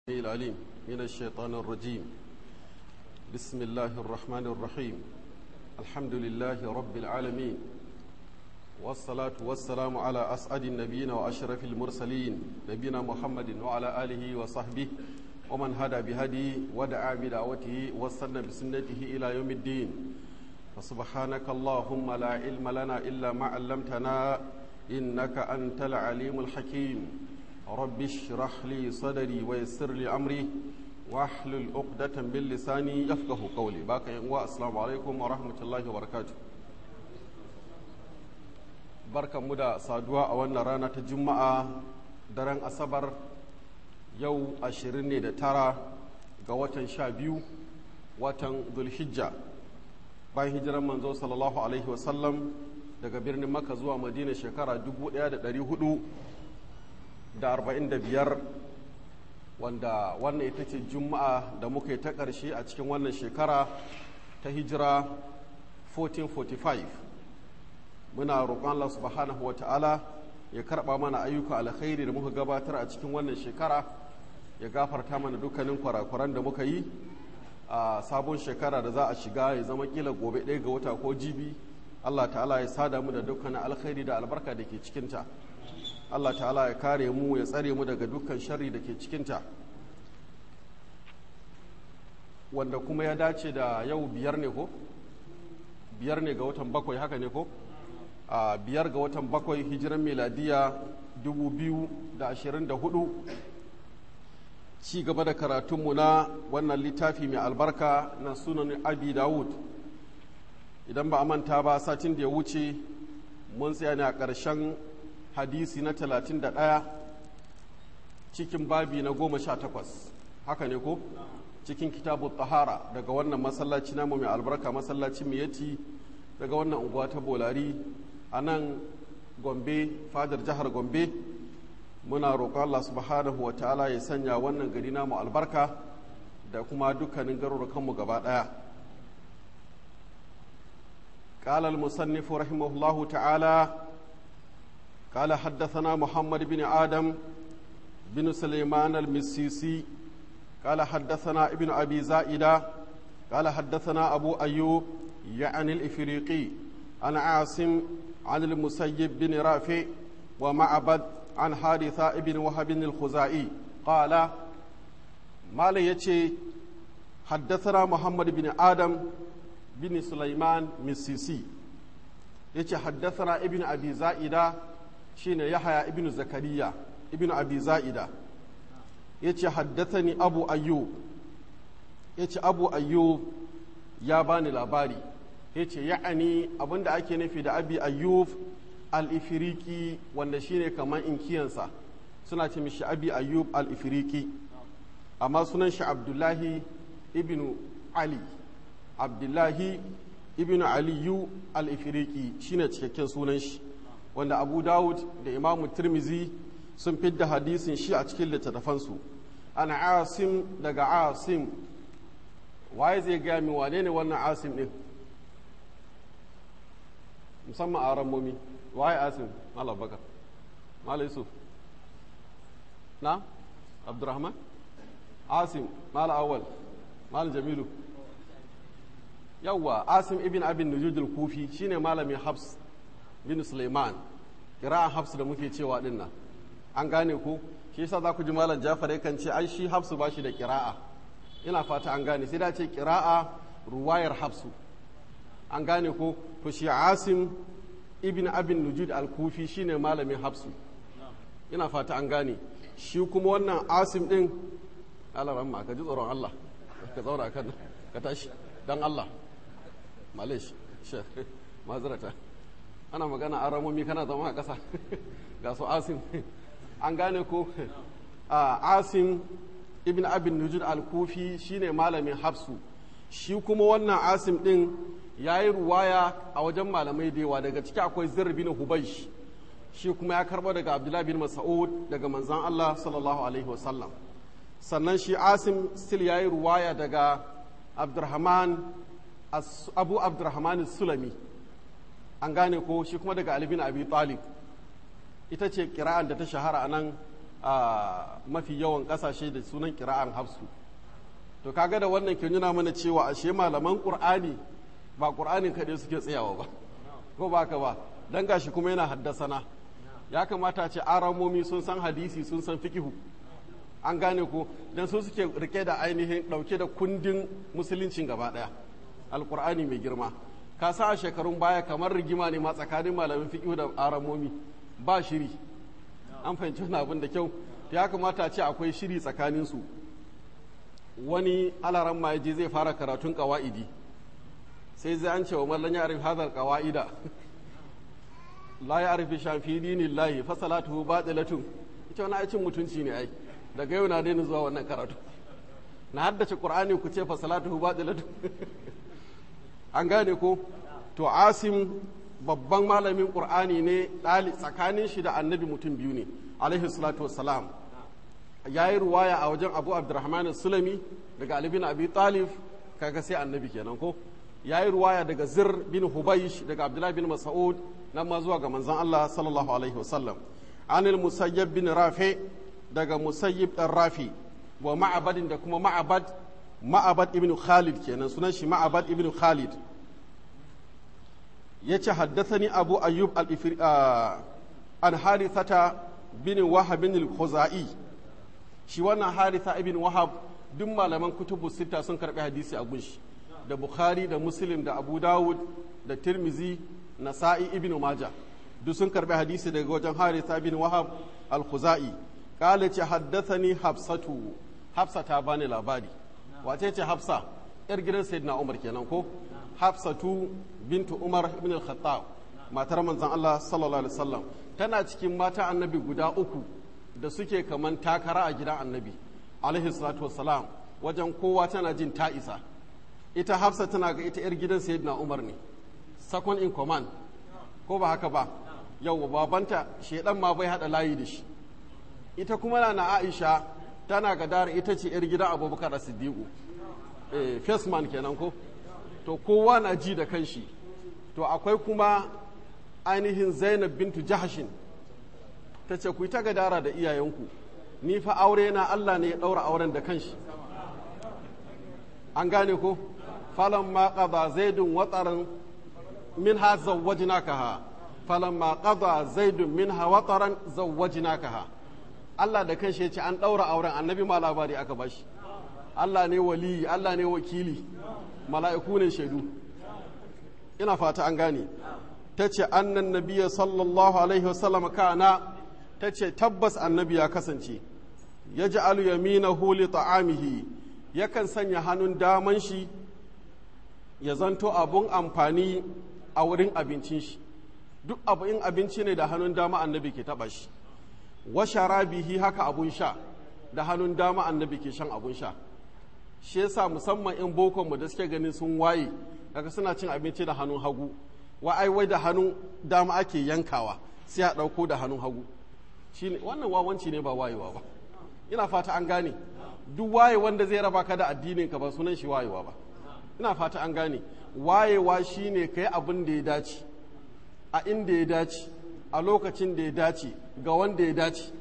العليم من الشيطان الرجيم بسم الله الرحمن الرحيم الحمد لله رب العالمين والصلاة والسلام على أسعد النبيين وأشرف المرسلين نبينا محمد وعلى آله وصحبه ومن هدى بهدي ودعا بدعوته واستنى بسنته إلى يوم الدين فسبحانك اللهم لا علم لنا إلا ما علمتنا إنك أنت العليم الحكيم رب اشرح لي صدري ويسر لي أمري واحلل عقدة من لساني يفقه قولي باقي السلام عليكم ورحمة الله وبركاته barkan mu da saduwa a wannan rana ta juma'a daren asabar yau ashirin ne da tara ga watan sha biyu watan zulhijja bayan hijiran manzo sallallahu alaihi wasallam daga birnin maka zuwa madina shekara 1445 wanda wannan ita ce juma'a da muka yi ta ƙarshe a cikin wannan shekara ta hijira 1445 muna roƙon Allah subhanahu wa ta'ala ya karɓa mana ayyuka alkhairi da muka gabatar a cikin wannan shekara ya gafarta mana dukkanin kwarakwaran da muka yi a sabon shekara da za a shiga ya zama kila gobe ɗaya ga wata ko jibi Allah ta'ala ya sada mu da dukkanin alkhairi da albarka da ke cikinta Allah ta'ala ya kare mu ya tsare mu daga dukkan sharri da ke cikinta wanda kuma ya dace da yau biyar ne ko biyar ne ga watan bakwai haka ne ko a biyar ga watan bakwai hijiran meladiya 2024 ci gaba da karatunmu na wannan littafi mai albarka na sunan abi dawud idan ba a manta ba satin da ya wuce mun tsaya ne a ƙarshen hadisi na 31 cikin babi na 18 haka ne ko cikin kitabu tahara daga wannan masallaci namu mai albarka masallacin miyati daga wannan unguwa ta bolari a nan gombe fadar jihar gombe muna roƙon Allah subhanahu wa ta'ala ya sanya wannan gari namu albarka da kuma dukkanin garurukanmu gaba ɗaya قال المصنف رحمه الله تعالى قال حدثنا محمد بن آدم بن سليمان المسيسي قال حدثنا ابن أبي زائدة قال حدثنا أبو أيوب يعني الإفريقي عن عاصم عن المسيب بن رافع ومعبد عن حارثة بن وهب الخزائي قال ما يتي حدثنا محمد بن آدم بن سليمان مسيسي يتي حدثنا ابن أبي زائدة شين يحيى ابن زكريا ابن أبي زائدة يتي حدثني أبو أيوب يتي أبو أيوب يا باني لاباري yace ya'ani abinda ake nufi da abi ayyub al-ifiriki wanda shine kamar inkiyansa suna ce mishi abi ayyub al-ifiriki amma sunan shi abdullahi ibnu ali abdullahi ibnu aliyu al-ifiriki shine cikakken sunan shi wanda abu dawud da imamu tirmizi sun fidda hadisin shi a cikin littattafansu ana asim daga asim waye zai gaya min wane ne wannan asim din musamman a rammomi waye asim malam bakar malam yusuf na abdurrahman asim malam awal malam jamilu yawwa asim ibn abin nujudul kufi shine malamin habs bin suleiman kira'an habs da muke cewa din nan an gane ku shi yasa za ku ji malam jafar yakan ce ai shi habsu ba shi da kira'a ina fata an gane sai da ce kira'a ruwayar habsu an gane ko to shi asim ibn abin nujud al-kufi shine malamin hafsu ina fata an gane shi kuma wannan asim din Allah rahma ka ji tsoron Allah ka zauna kan ka tashi dan Allah malish shekh mazrata ana magana a ramomi kana zama a ƙasa ga su asim an gane ko asim ibn abin nujud al-kufi shine malamin hafsu shi kuma wannan asim din ya yi ruwaya a wajen malamai da yawa daga ciki akwai zir bin hubaish shi kuma ya karba daga abdullahi bin mas'ud daga manzan Allah sallallahu alaihi wasallam sannan shi asim still ya yi ruwaya daga abdurrahman abu abdurrahman sulami an gane ko shi kuma daga ali bin abi talib ita ce kira'an da ta shahara a nan a mafi yawan kasashe da sunan kira'an hafsu to kaga da wannan ke nuna mana cewa ashe malaman qur'ani ba qur'anin kaɗai suke tsayawa ba ko ba ka ba dan gashi kuma yana haddasana ya kamata ce aramomi sun san hadisi sun san fikihu an gane ko dan su suke rike da ainihin dauke da kundin musuluncin gaba daya alqur'ani mai girma ka sa a shekarun baya kamar rigima ne ma tsakanin malamin fikihu da aramomi ba shiri an fahimci wani abin da kyau ya kamata ce akwai shiri tsakanin su wani alaran ma je zai fara karatun kawa'idi sai zai an ce wa mallan ya arif hadar kawa'ida la ya arifi shafi dinin lahi fa salatuhu batilatun ita wani aikin mutunci ne ai daga yau na daina zuwa wannan karatu na haddace qur'ani ku ce fa salatuhu batilatun an gane ko to asim babban malamin qur'ani ne dali tsakanin shi da annabi mutum biyu ne alaihi salatu wassalam yayi ruwaya a wajen abu abdurrahman sulami daga ali bin abi talib kaga sai annabi kenan ko ya yi ruwaya daga zir bin hubaysh daga abdullahi bin mas'ud nan ma zuwa ga manzon Allah sallallahu alaihi wasallam anil musayyib bin rafi daga musayyib dan rafi wa ma'abadin da kuma ma'abad ma'abad ibn khalid kenan sunan shi ma'abad ibn khalid yace haddathani abu ayyub al an harithata bin wahab bin al-khuzai shi wannan haritha ibn wahab duk malaman kutubu sita sun karbi hadisi a gunshi da bukhari da muslim da abu dawud da tirmizi nasa'i ibn maja duk sun karbi hadisi daga wajen haritha bin wahab al-khuzai kala ce haddathani hafsatu hafsa ta bani labari wace ce hafsa yar gidan sayyidina umar kenan ko hafsatu bintu umar ibn al-khattab matar manzon Allah sallallahu alaihi wasallam tana cikin mata annabi guda uku da suke kaman takara a gidan annabi alaihi salatu wassalam wajen kowa tana jin ta isa ita hafsa tana ga ita 'yar gidan sayyidina umar ne second in command ko ba haka ba yau babanta shedan ma bai hada layi da shi ita kuma na aisha tana ga dara ita ce 'yar gidan abubakar siddiqu eh first man kenan ko to kowa na ji da kanshi to akwai kuma ainihin zainab bintu jahashin ta ce ku yi ta gadara da iyayenku ni fa aure na allah ne ya ɗaura auren da kanshi an gane ko فلما قضى زيد وطرا منها زوجناكها فلما قضى زيد منها وطرا زوجناكها Allah da kanshi ya ce an ɗaura auren annabi ma labari aka bashi Allah ne waliyi Allah ne wakili mala'iku ne shaidu ina fata an gane ta ce annan nabiya sallallahu alaihi wasallam kana ta ce tabbas annabi ya kasance ya ji alu yaminahu li ta'amihi yakan sanya hannun daman shi ya zanto abun amfani a wurin abincin shi duk abu in abinci ne da hannun dama annabi ke taba shi wa sharabihi haka abun sha da hannun dama annabi ke shan abun sha shi yasa musamman in bokon mu da suke ganin sun waye daga suna cin abinci da hannun hagu wa ai wai da hannun dama ake yankawa sai a ɗauko da hannun hagu shine wannan wawanci ne ba wayewa ba ina fata an gane duk waye wanda zai raba ka da addinin ka ba sunan shi wayewa ba ina fata an gane wayewa shine kai abin da ya dace a inda ya dace a lokacin da ya dace ga wanda ya dace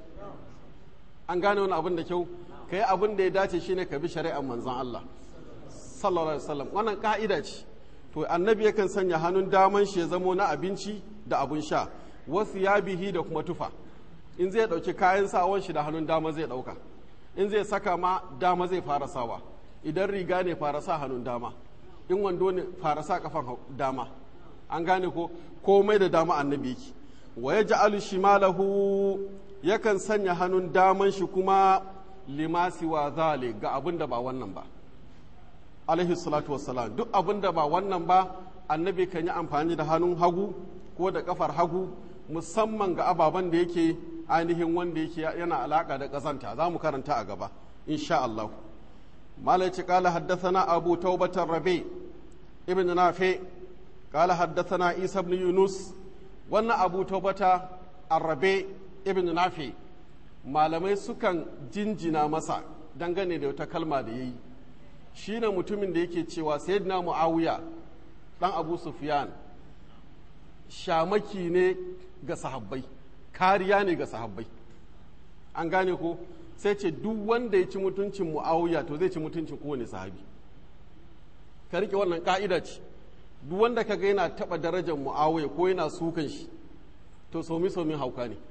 an gane wani abin da kyau kai abin da ya dace shine ka bi shari'ar manzon Allah sallallahu alaihi wasallam wannan ka'ida ce to annabi yakan sanya hannun daman shi ya zamo na abinci da abun sha wasu ya bihi da kuma tufa in zai ɗauki kayan sawan shi da hannun dama zai ɗauka in zai saka ma dama zai fara sawa idan riga ne fara sa hannun dama in wando ne fara sa kafan dama an gane ko komai da dama annabi yake wa ya ja'alu shimalahu yakan sanya hannun daman shi kuma limasi wa zale ga abin da ba wannan ba alaihi salatu wassalam duk abin da ba wannan ba annabi kan yi amfani da hannun hagu ko da kafar hagu musamman ga ababen da yake ainihin wanda yake yana alaka da ƙazanta za mu karanta a gaba insha Allah malai ce kala haddathana abu taubatar rabe ibn nafi kala haddathana isa ibn yunus wannan abu taubata arrabe ibn nafi malamai sukan jinjina masa dangane da wata kalma da yayi shine mutumin da yake cewa sayyidina muawiya dan abu sufyan shamaki ne ga sahabbai kariya ne ga sahabbai an gane ko sai ce duk wanda ya ci mutuncin mu'awiya to zai ci mutuncin kowane sahabi ka rike wannan ka'ida ce duk wanda ka ga yana taɓa darajar mu'awiya ko yana sukan shi to somi somin hauka ne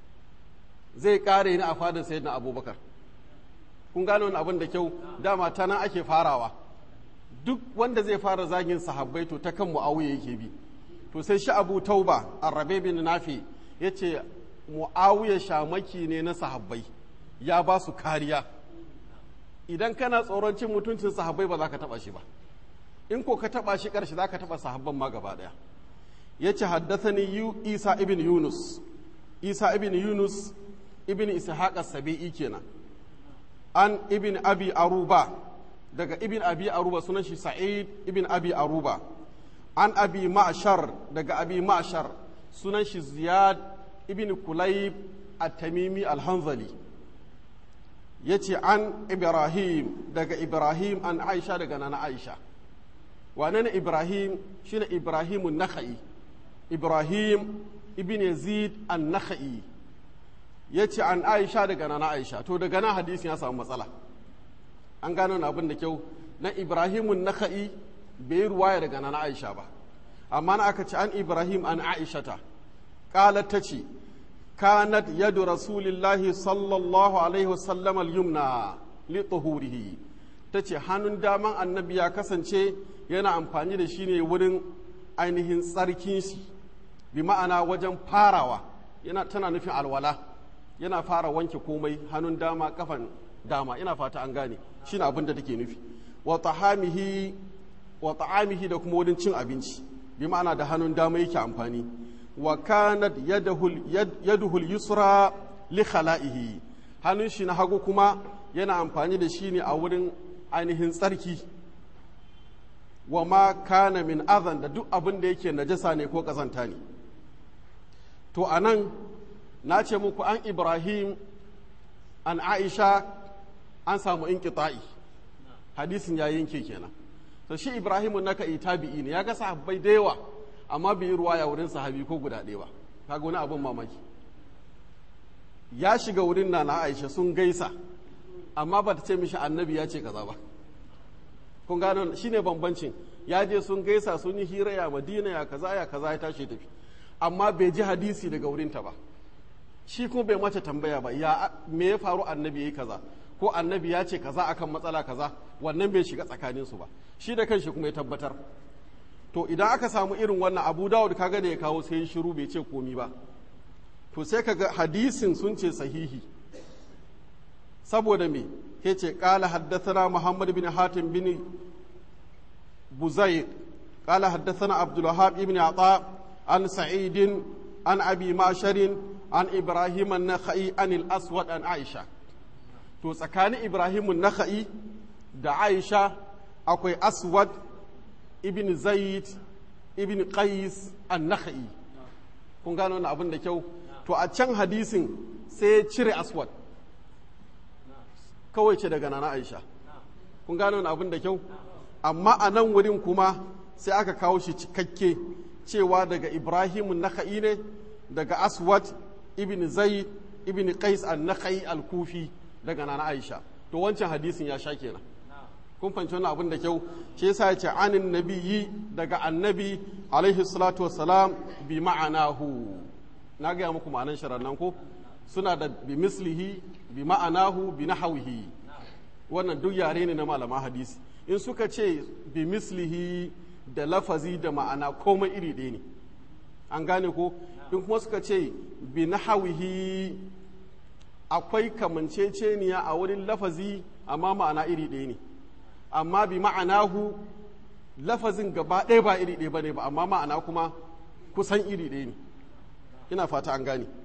zai ƙare ni a fadar sayyidina abubakar kun gane wani abin da kyau dama ta nan ake farawa duk wanda zai fara zagin sahabbai to ta kan mu'awiya yake bi to sai shi abu tauba arrabe bin nafi ya ce mu'awiya shamaki ne na sahabbai ya ba su kariya idan kana tsoron cin mutuncin sahabbai ba za ka taba shi ba in ko ka taba shi karshe za ka taba sahabban ma gaba daya ya ce haddathani isa ibn yunus isa ibn yunus ibn ishaq as-sabi'i kenan an ibn abi aruba daga ibn abi aruba sunan shi sa'id ibn abi aruba an abi ma'shar daga abi ma'shar sunan shi ziyad ibn kulayb at-tamimi al-hanzali yace an ibrahim daga ibrahim an aisha daga nana aisha wane ne ibrahim shine ibrahim an-nakhai ibrahim ibn yazid an-nakhai yace an aisha daga nana aisha to daga nan hadisin ya samu matsala an gano na abin da kyau na ibrahimun naka'i bai yi ruwaya daga nana aisha ba amma na aka ce an ibrahim an aishata qalat ta ce kanat yadu rasulillahi sallallahu alaihi wasallam al-yumna li tuhurihi ta ce hannun daman annabi ya kasance yana amfani da shi ne wurin ainihin tsarkin shi bi ma'ana wajen farawa yana tana nufin alwala yana fara wanke komai hannun dama kafan dama ina fata an gane shi ne abin da take nufi wa ta'amihi wa ta'amihi da kuma wurin cin abinci bi ma'ana da hannun dama yake amfani wa kanat yaduhul yusra li khala'ihi hannun shi na hagu kuma yana amfani da shi ne a wurin ainihin tsarki wa ma kana min azan da duk abin da yake najasa ne ko kazanta ne to anan na ce muku an ibrahim an aisha an samu inqita'i hadisin ya yanke kenan to shi ibrahimu naka tabi'i ne ya ga sahabbai da yawa amma bai yi ruwaya wurin sahabi ko guda ɗaya ba kaga wani abin mamaki ya shiga wurin na na aisha sun gaisa amma ba ta ce mishi annabi ya ce kaza ba kun gano shine bambancin ya je sun gaisa sun yi hira ya madina ya kaza ya kaza ya tashi tafi amma bai ji hadisi daga wurinta ba shi kuma bai mace tambaya ba ya me ya faru annabi yayi kaza ko annabi ya ce kaza akan matsala kaza wannan bai shiga tsakanin su ba shi da kanshi kuma ya tabbatar to idan aka samu irin wannan abu dawud kaga da ya kawo sai shiru bai ce komi ba to sai kaga hadisin sun ce sahihi saboda me ke ce qala haddathana muhammad bin hatim bin buzayr qala haddathana abdul wahhab ibn ata an sa'id an abi masharin an ibrahim an-nakhai an al-aswad an aisha to tsakanin ibrahimun naka'i da aisha akwai aswad ibn zaid ibn qais an naka'i kun gano wani abin da kyau to a can hadisin sai ya cire aswad kawai ce daga nana aisha kun gano wani abin da kyau amma a nan wurin kuma sai aka kawo shi cikakke cewa daga ibrahimun naka'i ne daga aswad ibn zaid ibn qais an naka'i al-kufi daga nana Aisha to wancan hadisin ya sha kenan kun fahimci wannan abin da kyau shi yasa ya ce anin nabiyyi daga annabi alaihi salatu wassalam bi ma'anahu na gaya muku ma'anan sharannan ko suna da bi mislihi bi ma'anahu bi nahawihi wannan duk yare ne na malaman hadisi in suka ce bi mislihi da lafazi da ma'ana komai iri ɗaya ne an gane ko in kuma suka ce bi nahawihi akwai kamanceceniya a wurin lafazi amma ma'ana iri ɗaya ne amma bi ma'anahu lafazin gaba ɗaya ba iri ɗaya ba ne ba amma ma'ana kuma kusan iri ɗaya ne ina fata an gane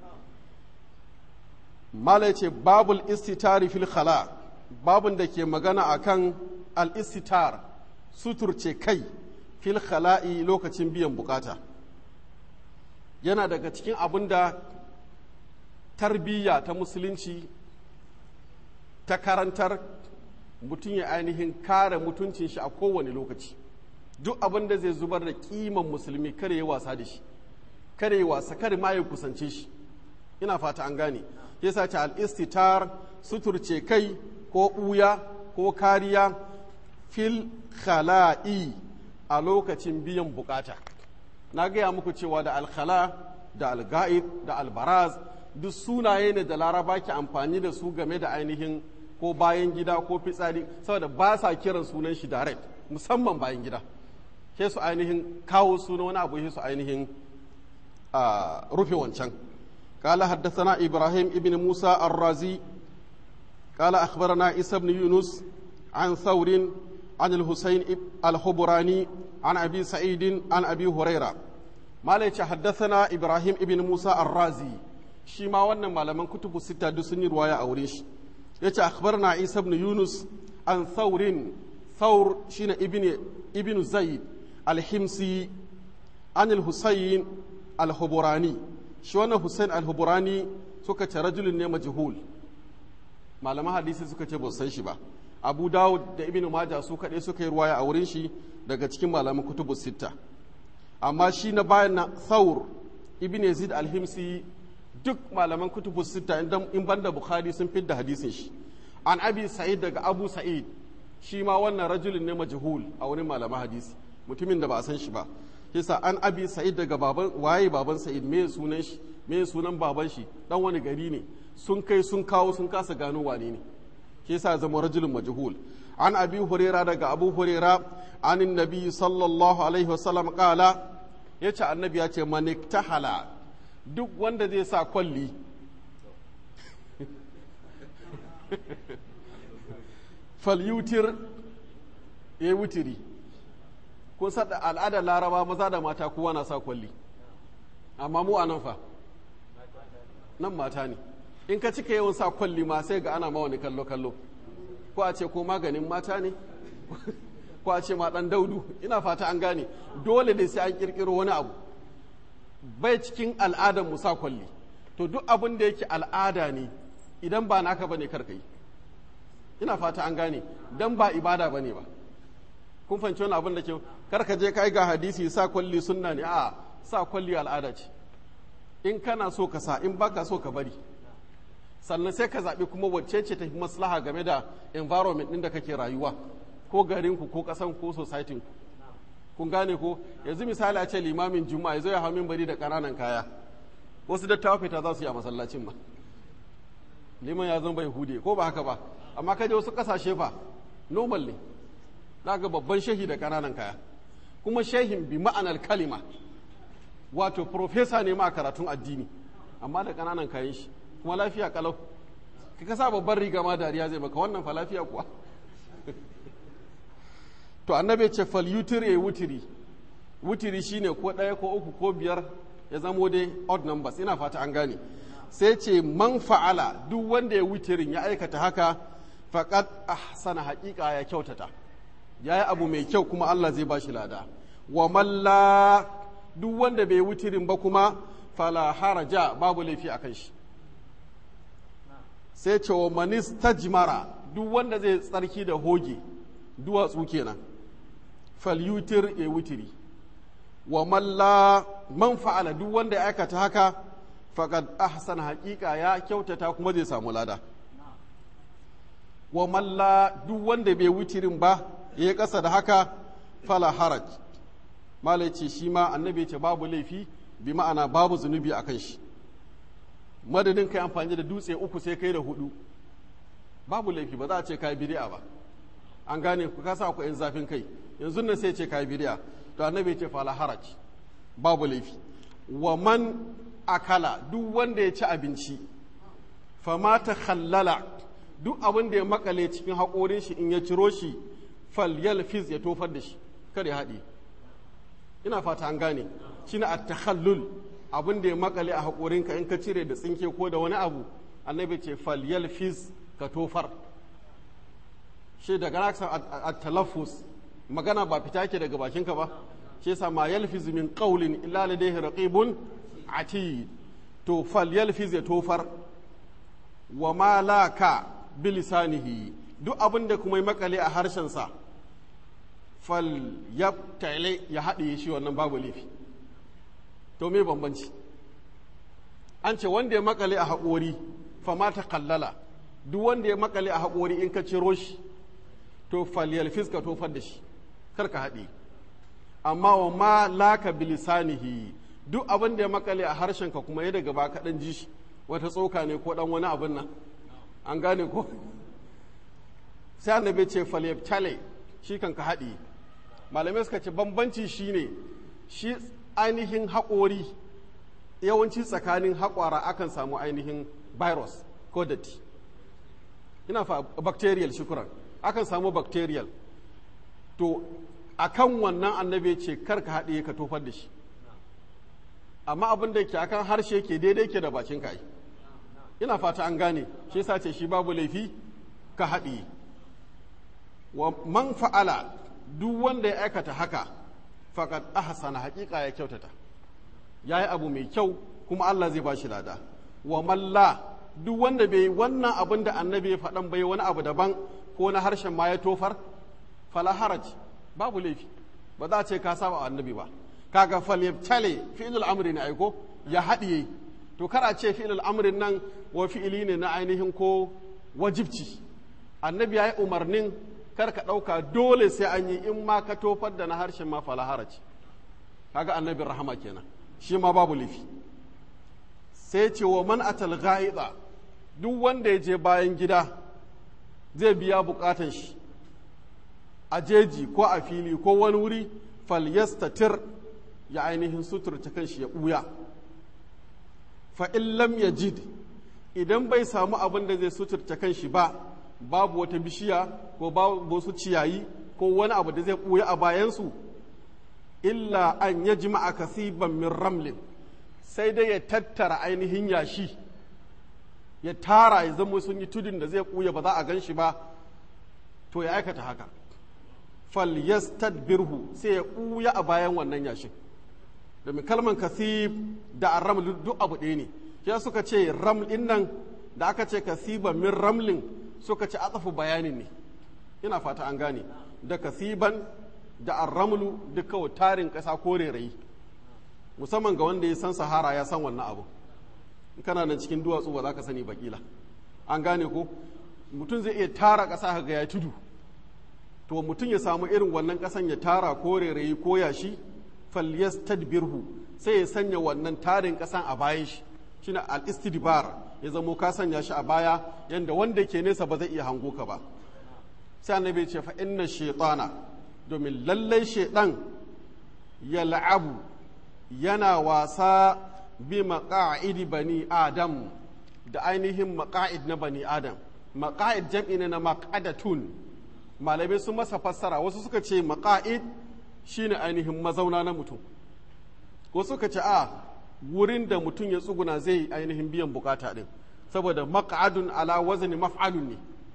mala ce babul istitari fil khala babun da ke magana akan al istitar suturce kai fil khala'i lokacin biyan bukata yana daga cikin abin da tarbiyya ta musulunci ta karantar mutum ya ainihin kare mutuncin shi a kowane lokaci duk abin da zai zubar da kiman musulmi kare ya wasa da shi kare ya wasa kare ma ya kusance shi ina fata an gane yasa ce al-istitar suturce kai ko ɓuya ko kariya fil khala'i a lokacin biyan bukata na gaya muku cewa da alkhala da alga'id da albaraz duk sunaye ne da laraba ke amfani da su game da ainihin ko bayan gida ko fitsari saboda ba sa kiran sunan shi direct musamman bayan gida ke su ainihin kawo suna wani abu su ainihin rufe wancan قال حدثنا إبراهيم ابن موسى الرازي قال أخبرنا عيسى بن يونس عن ثور عن الحسين الخبراني عن أبي سعيد عن أبي هريرة ما ليش حدثنا إبراهيم ابن موسى الرازي شيما وانا ما لمن كتب الستة دسني رواية أوريش يتش أخبرنا عيسى بن يونس عن ثور ثور شين ابن ابن زيد الحمصي عن الحسين الخبراني شو أنا حسين الخبراني سكة رجل مجهول malaman hadisi suka ce ba san shi ba abu dawud da ibn maja su kaɗai suka yi ruwaya a wurin shi daga cikin malaman kutubu sitta amma shi na bayan na thawr ibn yazid alhimsi duk malaman kutubu sitta in banda bukhari sun fidda hadisin shi an abi sa'id daga abu sa'id shi ma wannan rajulin ne majhul a wurin malaman hadisi mutumin da ba a san shi ba kisa an abi sa'id daga baban waye baban sa'id me sunan shi me sunan baban shi dan wani gari ne sun kai sun kawo sun kasa gano wane ne ke yasa zama rajulun majhul an abi huraira daga abu huraira an nabi sallallahu alaihi wasallam kala yace annabi ya ce man iktahala duk wanda zai sa kwalli falyutir ya wutiri kun sada al'adar laraba maza da mata kowa na sa kwalli amma mu a nan fa nan mata ne in ka cika yawan sa kwalli ma sai ga ana ma wani kallo kallo ko a ce ko maganin mata ne ko a ce ma dan daudu ina fata an gane dole ne sai an kirkiro wani abu bai cikin al'adar mu sa kwalli to duk abin da yake al'ada ne idan ba naka bane kar yi ina fata an gane dan ba ibada bane ba kun fahimci wani abin da ke kar ka je kai ga hadisi sa kwalli sunna ne a sa kwalli al'ada ce in kana so ka sa in baka so ka bari sannan sai ka zaɓi kuma wacce ce ta fi maslaha game da environment ɗin da kake rayuwa ko garinku ko ƙasan ko society kun gane ko yanzu misali a ce limamin juma'a ya zo ya hau bari da ƙananan kaya wasu dattawa fita za su yi a masallacin ma liman ya zama bai hude ko ba haka ba amma kaje wasu ƙasashe fa normal ne za ga babban shehi da ƙananan kaya kuma shehin bi ma'anar kalima wato profesa ne ma a karatun addini amma da ƙananan kayan shi kuma lafiya kalau ka kasa babban riga ma dariya zai maka wannan fa lafiya kuwa to annabi ce fal yutiri wutiri wutiri shine ko ɗaya ko uku ko biyar ya zamo dai odd numbers ina fata an gane sai ce man fa'ala duk wanda ya wutirin ya aikata haka faqad ahsana haƙiƙa ya kyautata ya yi abu mai kyau kuma Allah zai bashi lada wa malla duk wanda bai wutirin ba kuma fala haraja babu laifi akan shi sai ce wa manis tajmara duk wanda zai tsarki da hoge duwatsu kenan falyutir ya wutiri wa malla man fa'ala duk wanda ya aikata haka faqad ahsana haƙiƙa ya kyautata kuma zai samu lada wa malla duk wanda bai wutirin ba ya ƙasa da haka fala haraj malai ce shi ma annabi ce babu laifi bi ma'ana babu zunubi a kan shi madadin kai amfani da dutse uku sai kai da hudu babu laifi ba za a ce kai bid'a ba an gane ku kasa ku yan zafin kai yanzu nan sai ce kai bid'a to annabi ce fala haraj babu laifi wa man akala duk wanda ya ci abinci fama ta khallala duk abin da ya makale cikin haƙorin shi in ya ciro shi fal yalfiz ya tofar da shi kada ya haɗe ina fata an gane shine at-takhallul abin da ya makale a haƙorinka in ka cire da tsinke ko da wani abu annabi ce fal yalfiz ka tofar shi daga na san at-talaffus magana ba fita ke daga bakinka ba shi yasa ma yalfiz min qawlin illa ladayhi raqibun atid to fal yalfiz ya tofar wa ma laka bilisanihi duk abin da kuma ya makale a harshensa fal yabtale ya haɗe shi wannan babu laifi to me bambanci an ce wanda ya makale a haƙori fama ta kallala duk wanda ya makale a haƙori in ka ciro shi to faliyal fiska tofar da shi kar ka haɗe amma wa ma laka bilisanihi duk abin da ya makale a harshen ka kuma ya daga ba kaɗan ji shi wata tsoka ne ko ɗan wani abin nan an gane ko sai annabi ce faliyal tale shi kan ka haɗe malamai suka ce bambanci shine shi ainihin haƙori yawanci tsakanin haƙwara akan samu ainihin virus ko datti ina fa bacterial shukuran akan samu bacterial to akan wannan annabi ce kar ka haɗe ka tofar da shi amma abin da ke akan harshe ke daidai ke da bakin ka ina fata an gane shi yasa ce shi babu laifi ka haɗe wa man fa'ala duk wanda ya aikata haka faqad ahsana haƙiƙa ya kyautata yayi abu mai kyau kuma Allah zai bashi lada wa malla duk wanda bai wannan abin da annabi ya faɗan bai wani abu daban ko na harshen ma ya tofar fala haraj babu laifi ba za a ce ka saba annabi ba kaga fal yabtale fi'lul amri ne aiko ya haɗiye to kar a ce fi'lul amrin nan wa fi'ili ne na ainihin ko wajibci annabi ya yi umarnin kar ka ɗauka dole sai an yi in ma ka tofar da na harshen ma fala haraj kaga annabin rahama kenan shi ma babu laifi sai ce wa man atal ghaida duk wanda ya je bayan gida zai biya bukatan shi a jeji ko a fili ko wani wuri falyastatir ya ainihin suturta kanshi ya ɓuya fa in lam yajid idan bai samu abin da zai suturta kanshi ba babu wata bishiya ko babu wasu ciyayi ko wani abu da zai ɓuya a bayansu illa an ya jima'a kasiban min ramlin sai dai ya tattara ainihin yashi ya tara ya zama sun yi tudun da zai ɓuya ba za a gan shi ba to ya aikata haka fal birhu sai ya ɓuya a bayan wannan yashin domin kalman kasib da arraml duk abu ɗaya ne ya suka ce raml ɗin nan da aka ce kasiban min ramlin suka ce atsafu bayanin ne ina fata an gane da kasiban da arramlu duk kawai tarin ƙasa ko rairayi musamman ga wanda ya san sahara ya san wannan abu in kana nan cikin duwatsu ba za ka sani bakila an gane ko mutum zai iya tara ƙasa ga ya tudu to mutum ya samu irin wannan ƙasan ya tara ko rairayi ko yashi falyastadbirhu sai ya sanya wannan tarin ƙasan a bayan shi shine al-istidbar ya zamo ka sanya shi a baya yanda wanda ke nesa ba zai iya hango ka ba sai annabi ce fa inna shaytana domin lallai shaidan ya la'abu yana wasa bi maƙa'idi bani adam da ainihin maƙa'id na bani adam maƙa'id jam'i ne na maƙadatun malamai sun masa fassara wasu suka ce maƙa'id shine ainihin mazauna na mutum wasu suka ce a wurin da mutum ya tsuguna zai ainihin biyan bukata din saboda maƙa'adun ala wazni maf'alun ne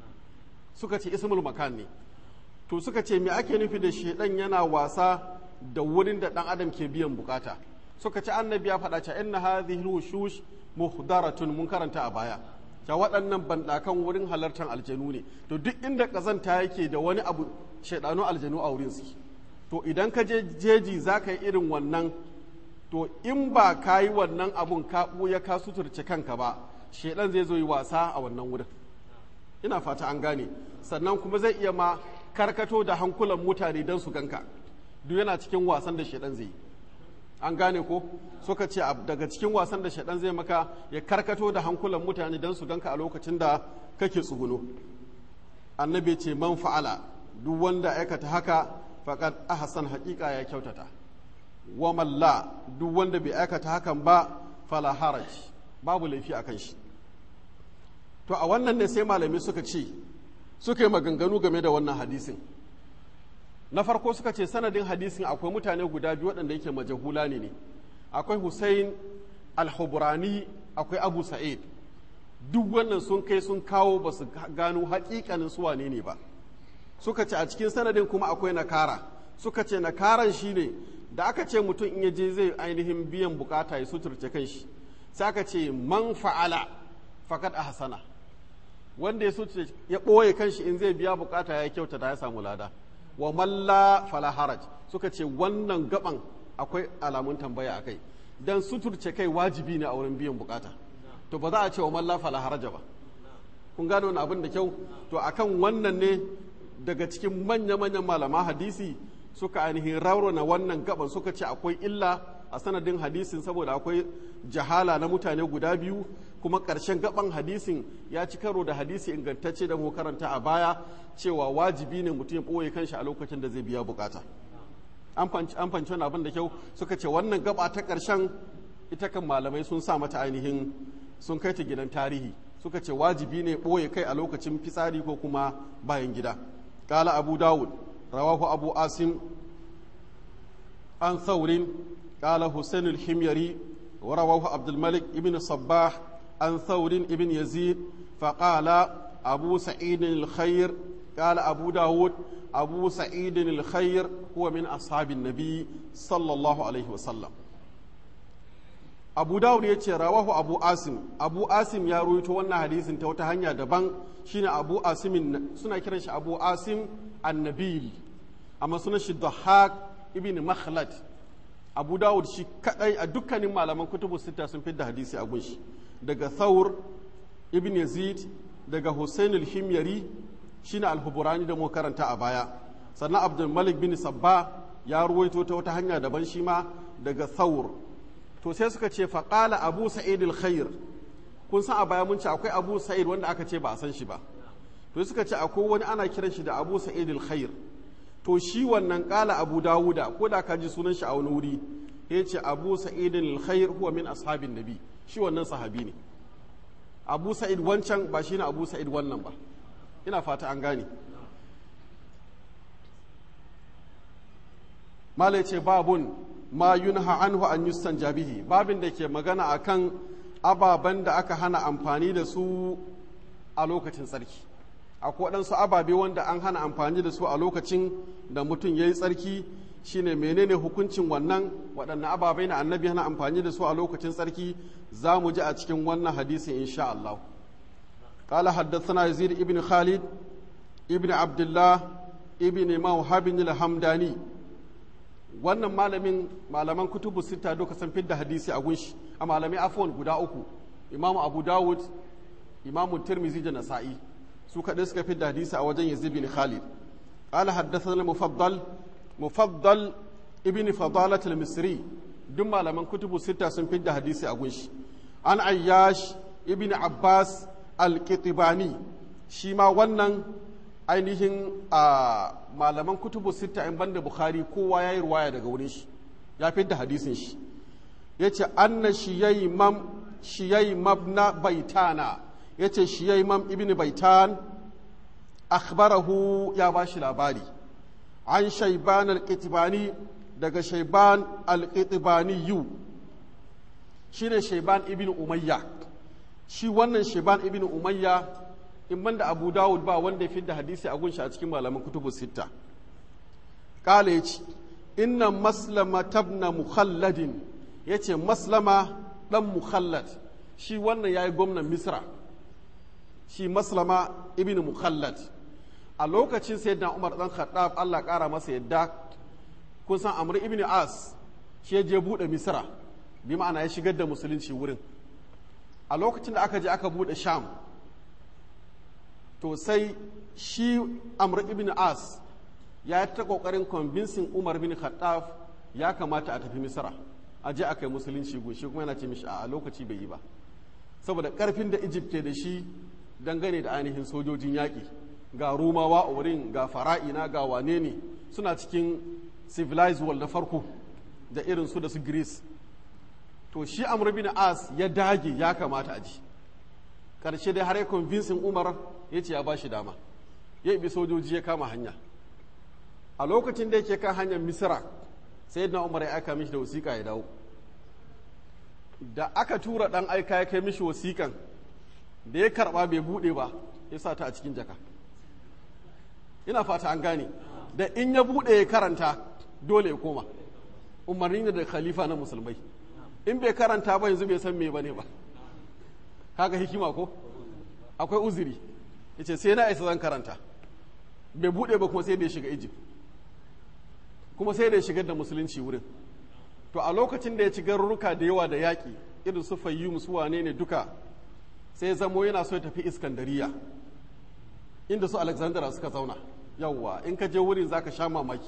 suka ce ismul makan ne to suka ce me ake nufi da shedan yana wasa da wurin da dan adam ke biyan bukata suka ce annabi ya faɗa cewa inna hadhihi wushush muhdaratun mun karanta a baya ta waɗannan bandakan wurin halartar aljanu ne to duk inda kazanta yake da wani abu shaidanu aljanu a wurin su to idan ka je jeji za ka yi irin wannan to in ba ka yi wannan abun ka ɓuya ka suturce kanka ba shaidan zai zo yi wasa a wannan wurin ina fata an gane sannan kuma zai iya ma karkato da hankulan mutane don su ganka duk yana cikin wasan da shaidan zai yi an gane ko suka ce daga cikin wasan da shaidan zai maka ya karkato da hankulan mutane don su ganka a lokacin da kake tsuguno annabi ce man fa'ala duk wanda aikata haka faqad ahsan haqiqa ya kyautata wa malla duk wanda bai aikata hakan ba fala haraj babu laifi akan shi to a wannan ne sai malami suka ce suka yi maganganu game da wannan hadisin na farko suka ce sanadin hadisin akwai mutane guda biyu waɗanda yake majahula ne ne akwai hussein al-hubrani akwai abu sa'id duk wannan sun kai sun kawo ba su gano hakikanin su wane ne ba suka ce a cikin sanadin kuma akwai nakara suka ce nakaran shine da aka ce mutum in ya je zai ainihin biyan bukata ya suturce kanshi sai aka ce man fa'ala fakat ahsana wanda ya suturce ya ɓoye kanshi in zai biya bukata ya kyautata ya samu lada wa malla fala haraj suka ce wannan gaban akwai alamun tambaya a kai dan suturce kai wajibi ne a wurin biyan bukata to ba za a ce wa man la fala haraja ba kun gane wani abin da kyau to akan wannan ne daga cikin manya-manyan malama hadisi suka ainihin raurana wannan gaban suka ce akwai illa a sanadin hadisin saboda akwai jahala na mutane guda biyu kuma ƙarshen gaban hadisin ya ci karo da hadisi ingantacce da mu karanta a baya cewa wajibi ne mutum ya ɓoye kanshi a lokacin da zai biya bukata an fanci wani abin da kyau suka ce wannan gaba ta ƙarshen ita kan malamai sun sa mata ainihin sun kai ta gidan tarihi suka ce wajibi ne ɓoye kai a lokacin fitsari ko kuma bayan gida ƙala abu dawud rawahu abu asim an saurin ƙala hussein al-himyari wa rawahu abdulmalik ibn sabbah an saurin ibn yazid faƙala abu sa'idin al-khair ƙala abu dawud abu sa'idin al-khair huwa min ashabin nabi sallallahu alaihi wasallam abu dawud ya ce rawahu abu asim abu asim ya ruwaito wannan hadisin ta wata hanya daban shine abu asimin suna kiran shi abu asim annabil amma suna shi dhahak ibn makhlad abu dawud shi kadai a dukkanin malaman kutubu sita sun fidda hadisi a gunshi daga thawr ibn yazid daga husain al-himyari shine al-huburani da mu karanta a baya sannan abdul malik bin sabba ya ruwaito ta wata hanya daban shi ma daga thawr to sai suka ce faƙala abu sa'id al-khair kun san a baya mun ce akwai abu sa'id wanda aka ce ba a san shi ba to suka ce akwai wani ana kiran shi da abu sa'id al-khair to shi wannan ƙala abu dawuda ko da ka ji sunan shi a wani wuri ya ce abu sa'id al-khair huwa min ashabin nabi shi wannan sahabi ne abu sa'id wancan ba shi ne abu sa'id wannan ba ina fata an gane mala ce babun ma yunha anhu an yustan jabihi babin da ke magana akan ababen da aka hana amfani da su a lokacin tsarki akwai waɗansu ababe wanda an hana amfani da su a lokacin da mutum ya yi tsarki shine menene hukuncin wannan waɗannan ababai na annabi hana amfani da su a lokacin tsarki za mu ji a cikin wannan hadisi insha Allah قال حدثنا يزيد ابن خالد ابن عبد الله ابن موهب الحمداني wannan malamin malaman kutubu sita duka sun fidda hadisi a gunshi a malamai afwan guda uku imamu abu dawud imamu tirmizi da nasa'i su kaɗai suka fidda hadisi a wajen yazid bin khalid قال حدثنا المفضل مفضل ابن فضالة المصري duk malaman kutubu sita sun fidda hadisi a gunshi an ayyash ibn abbas al-qitibani shi ma wannan ainihin a malaman kutubu sita in banda bukhari kowa ya yi ruwaya daga wurin shi ya fidda hadisin shi ya ce anna shiyai mabna baitana ya ce shiyai mam ibn baitan akhbarahu ya ba shi labari an shaiban al-qitibani daga shaiban al-qitibani yu shi ne shaiban ibn umayya shi wannan shaiban ibn umayya in banda abu dawud ba wanda ya fi da hadisi a gunshi a cikin malaman kutubu sitta kala ya ce inna maslama tabna mukhalladin ya ce maslama dan mukhallad shi wannan ya yi gwamnan misra shi maslama ibn mukhallad a lokacin sayyidina umar dan khattab allah kara masa yadda kun san amr ibn as shi ya je bude misra bi ma'ana ya shigar da musulunci wurin a lokacin da aka je aka bude sham to sai shi amr ibn as ya yi ta kokarin convincing umar bin khattab ya kamata a tafi misra a je aka yi musulunci goshi kuma yana ce mishi a lokaci bai yi ba saboda karfin da egypt ke da shi dangane da ainihin sojojin yaƙi ga rumawa a wurin ga fara'ina ga wane ne suna cikin civilized world na farko da irin su da su greece to shi amr bin as ya dage ya kamata a ji karshe dai har ya convincing umar ya ce ya ba shi dama ya ibi sojoji ya kama hanya a lokacin da yake kan hanyar misira sai na umar ya aika mishi da wasiƙa ya dawo da aka tura ɗan aika ya kai mishi wasiƙan da ya karɓa bai buɗe ba ya sa ta a cikin jaka ina fata an gane da in ya buɗe ya karanta dole ya koma umarni ne da khalifa na musulmai in bai karanta ba yanzu bai san me bane ba kaga hikima ko akwai uzuri yace sai na isa zan karanta bai bude ba kuma sai da ya shiga Egypt kuma sai da ya shigar da musulunci wurin to a lokacin da ya ci garuruka da yawa da yaƙi irin su fayyum su wane ne duka sai ya zamo yana so ya tafi iskandariya inda su alexandra suka zauna yawwa in ka je wurin zaka sha mamaki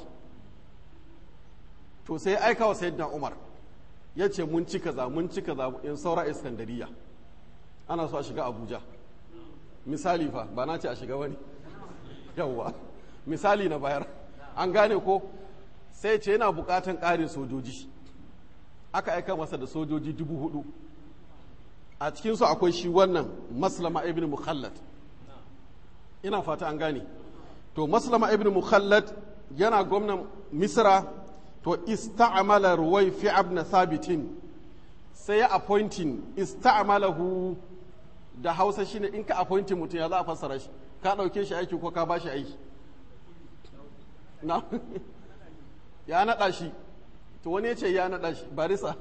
to sai aika wa sayyidina umar ya ce mun ci kaza mun ci kaza in saura iskandariya ana so a shiga abuja misali fa ba na ce a shiga wani yawwa misali na bayar an gane ko sai ce yana bukatan ƙarin sojoji aka aika masa da sojoji dubu hudu a cikinsu akwai shi wannan maslama ibn mukhallad ina fata an gane to maslama ibn mukhallad yana gwamnan misra to ista'amala ruwai fi abna sabitin sai ya appointing ista'amalahu da hausa shine in ka appointing mutum ya za a fassara shi ka ɗauke shi aiki ko ka ba shi aiki na ya naɗa shi to wani ya ce ya naɗa shi barisa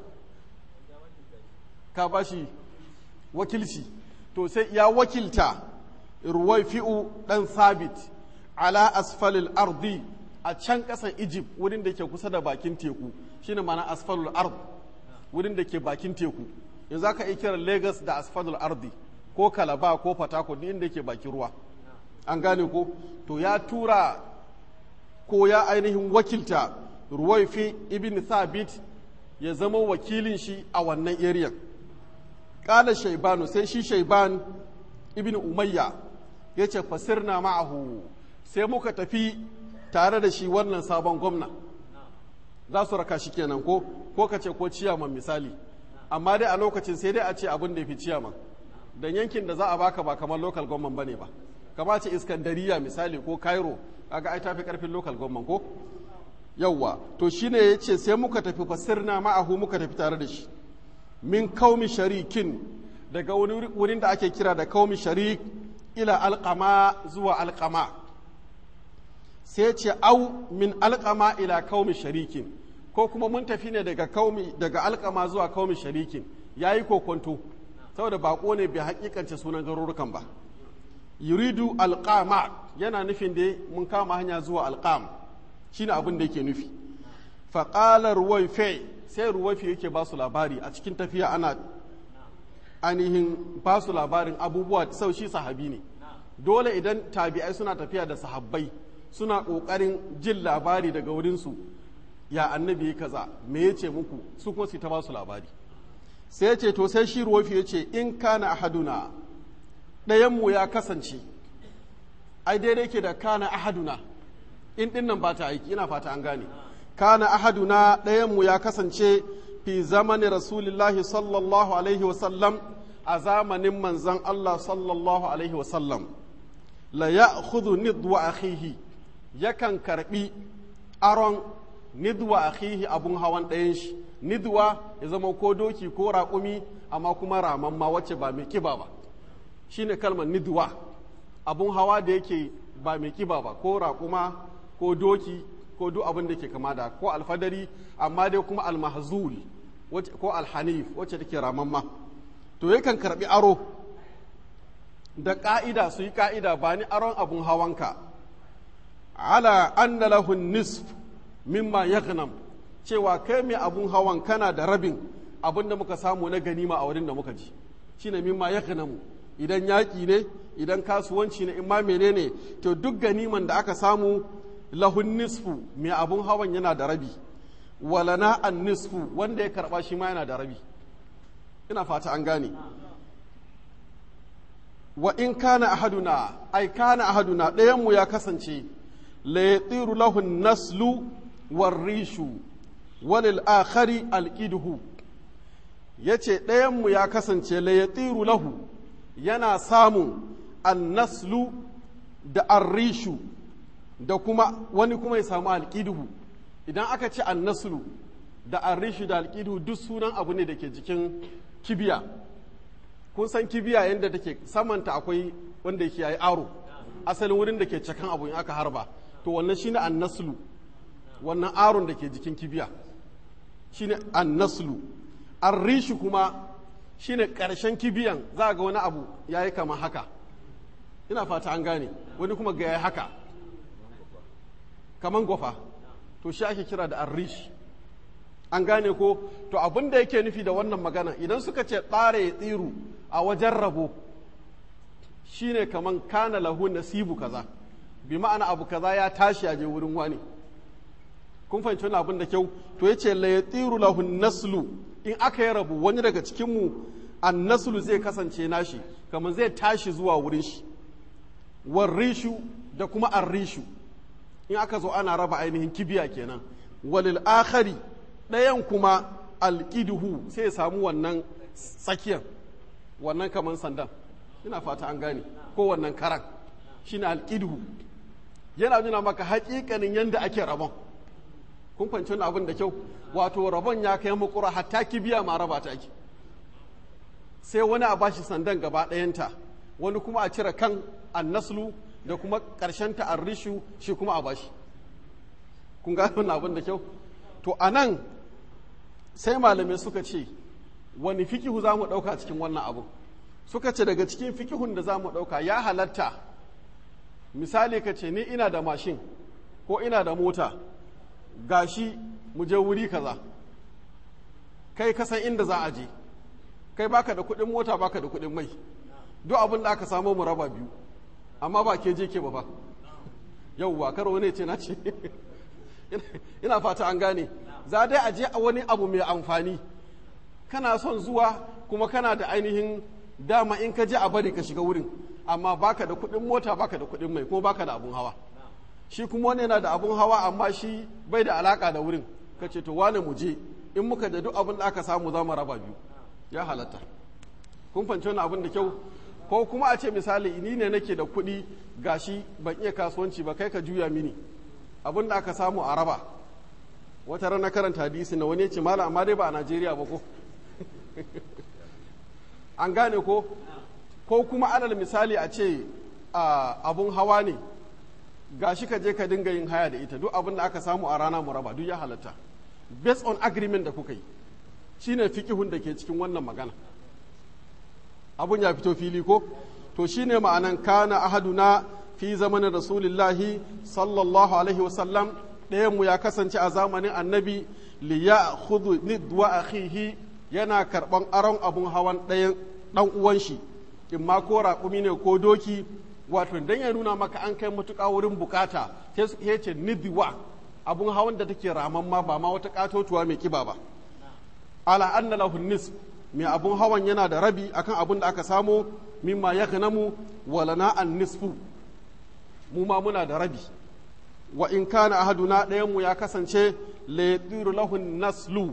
ka ba shi wakilci to sai ya wakilta ruwai fi'u ɗan sabit ala asfalil ardi a can ƙasan egypt wurin da ke kusa da bakin teku shine mana asfalul ard wurin da ke bakin teku yanzu aka iya kiran lagos da asfalul ardi ko kalaba ko fatako duk inda ke bakin ruwa an gane ko to ya tura ko ya ainihin wakilta ruwaifi ibn thabit ya zama wakilin shi a wannan area kala shaibanu sai shi shaiban ibn umayya ya ce fasirna ma'ahu sai muka tafi tare da shi wannan sabon gwamna za su raka shi kenan ko ko ka ce ko ciyaman misali amma dai a lokacin sai dai a ce abin da ya fi ciyaman dan yankin da za a baka ba kamar local government bane ba kama ce iskandariya misali ko cairo kaga ai tafi karfin local government ko yawwa to shine yace sai muka tafi fasirna ma'ahu muka tafi tare da shi min kaumi sharikin daga wurin da ake kira da kaumi sharik ila alqama zuwa alqama sai ce au min alqama ila kaumi sharikin ko kuma mun tafi ne daga kaumi daga alqama zuwa kaumi sharikin yayi kokonto saboda bako ne bai hakikance sunan garurukan ba yuridu alqama yana nufin da mun kama hanya zuwa alqam shine abin da yake nufi faƙalar ruwaife sai ruwaife yake ba su labari a cikin tafiya ana ainihin ba su labarin abubuwa sau shi sahabi ne dole idan tabi'ai suna tafiya da sahabbai suna ƙoƙarin jin labari daga wurinsu ya annabi ya kaza me ya ce muku su kuma su ta ba su labari sai ya ce to sai shi ruwaife ya ce in kana ahaduna ɗayanmu ya kasance ai daidai ke da kana ahaduna in ɗin nan ba ta aiki ina fata an gane kana ahaduna ɗayanmu ya kasance fi zamanin rasulillahi sallallahu alaihi wasallam a zamanin manzan Allah sallallahu alaihi wasallam la ya khudhu nidwa akhihi yakan karbi aron nidwa akhihi abun hawan ɗayan shi nidwa ya zama ko doki ko raƙumi amma kuma ramamma wacce ba mai kiba ba shine kalmar nidwa abun hawa da yake ba mai kiba ba ko raƙuma ko doki ko duk abin da ke kama da ko alfadari amma dai kuma almahzul ko alhanif wacce take ramamma to yakan karbi aro da ka'ida su yi ka'ida ba ni aron abun hawanka ala anna lahu nisf mimma yaghnam cewa kai mai abun hawan kana da rabin abin da muka samu na ganima a wurin da muka ji shine mimma yaghnamu idan yaƙi ne idan kasuwanci ne in ma menene to duk ganiman da aka samu lahun nisfu mai abun hawan yana da rabi walana an nisfu wanda ya karba shi ma yana da rabi ina fata an gane wa in kana ahaduna ai kana ahaduna ɗayanmu ya kasance la yatiru lahun naslu war rishu walil akhari alqiduhu yace ɗayanmu ya kasance la yatiru lahu yana samun annaslu da arrishu da kuma wani kuma ya samu alƙiduhu idan aka ce annaslu da arrishu da alƙiduhu duk sunan abu ne da ke jikin kibiya kun san kibiya yadda take samanta akwai wanda yake yayi aro asalin wurin da ke cakan abu in aka harba to wannan shine annaslu wannan aron da ke jikin kibiya shine annaslu arrishu kuma shine ƙarshen kibiyan za ga wani abu yayi kamar haka ina fata an gane wani kuma ga yayi haka kaman gwafa to shi ake kira da arrish an gane ko to abin da yake nufi da wannan magana idan suka ce tsare ya tsiru a wajen rabo shine kaman kana lahu nasibu kaza bi ma'ana abu kaza ya tashi a je wurin wani kun fahimci wani abin da kyau to yace la yatiru lahu naslu in aka yi rabu wani daga cikin mu an naslu zai kasance nashi kamar zai tashi zuwa wurin shi warrishu da kuma arrishu in aka zo ana raba ainihin kibiya kenan walil akhari ɗayan kuma alƙiduhu sai ya samu wannan tsakiyar wannan kamar sandan ina fata an gane ko wannan karan shine alƙiduhu yana nuna maka haƙiƙanin yadda ake rabon kun fahimci wani abin da kyau wato rabon ya kai makura hatta kibiya ma raba ta ake sai wani a bashi sandan gaba ɗayanta wani kuma a cire kan annaslu da kuma ƙarshen ta arrishu shi kuma a bashi kun gano wannan abin da kyau to a nan sai malamai suka ce wani fikihu za mu ɗauka cikin wannan abu suka ce daga cikin fikihun da za mu ɗauka ya halatta misali ka ce ni ina da mashin ko ina da mota gashi mu je wuri kaza kai kasan inda za a je kai baka da kuɗin mota baka da kuɗin mai duk abin da aka samu mu raba biyu amma ba ke je ke ba fa yauwa karo ne ce na ce ina fata an gane za dai a je a wani abu mai amfani kana son zuwa kuma kana da ainihin dama in ka je a bari ka shiga wurin amma baka da kuɗin mota baka da kuɗin mai kuma baka da abun hawa shi kuma wani yana da abun hawa amma shi bai da alaka da wurin ka ce to wane mu je in muka da duk abin da aka samu za mu raba biyu ya halatta kun fahimci wani abin da kyau ko kuma a ce misali ni ne nake da kuɗi gashi ban iya kasuwanci ba kai ka juya mini abin da aka samu a raba wata rana karanta hadisi na wani ya ce mala amma dai ba a najeriya ba ko an gane ko ko kuma alal misali a ce abun hawa ne gashi ka je ka dinga yin haya da ita duk abin da aka samu a rana mu raba duk ya halatta based on agreement da kuka yi shine fikihun da ke cikin wannan magana abun ya fito fili ko to shine ma'anan kana ahaduna fi zamanin rasulillahi sallallahu alaihi wasallam ɗayanmu ya kasance a zamanin annabi li ya khudu nidwa akhihi yana karɓan aron abun hawan ɗayan ɗan uwan shi in ma ko raƙumi ne ko doki wato dan ya nuna maka an kai matuƙa wurin bukata sai ce nidwa abun hawan da take raman ma ba ma wata ƙatotuwa mai kiba ba ala anna lahu nisf mai abun hawan yana da rabi akan abun da aka samo mimma ya mu walana an nisfu mu ma muna da rabi wa in kana ahaduna ɗayan mu ya kasance la yadiru lahu naslu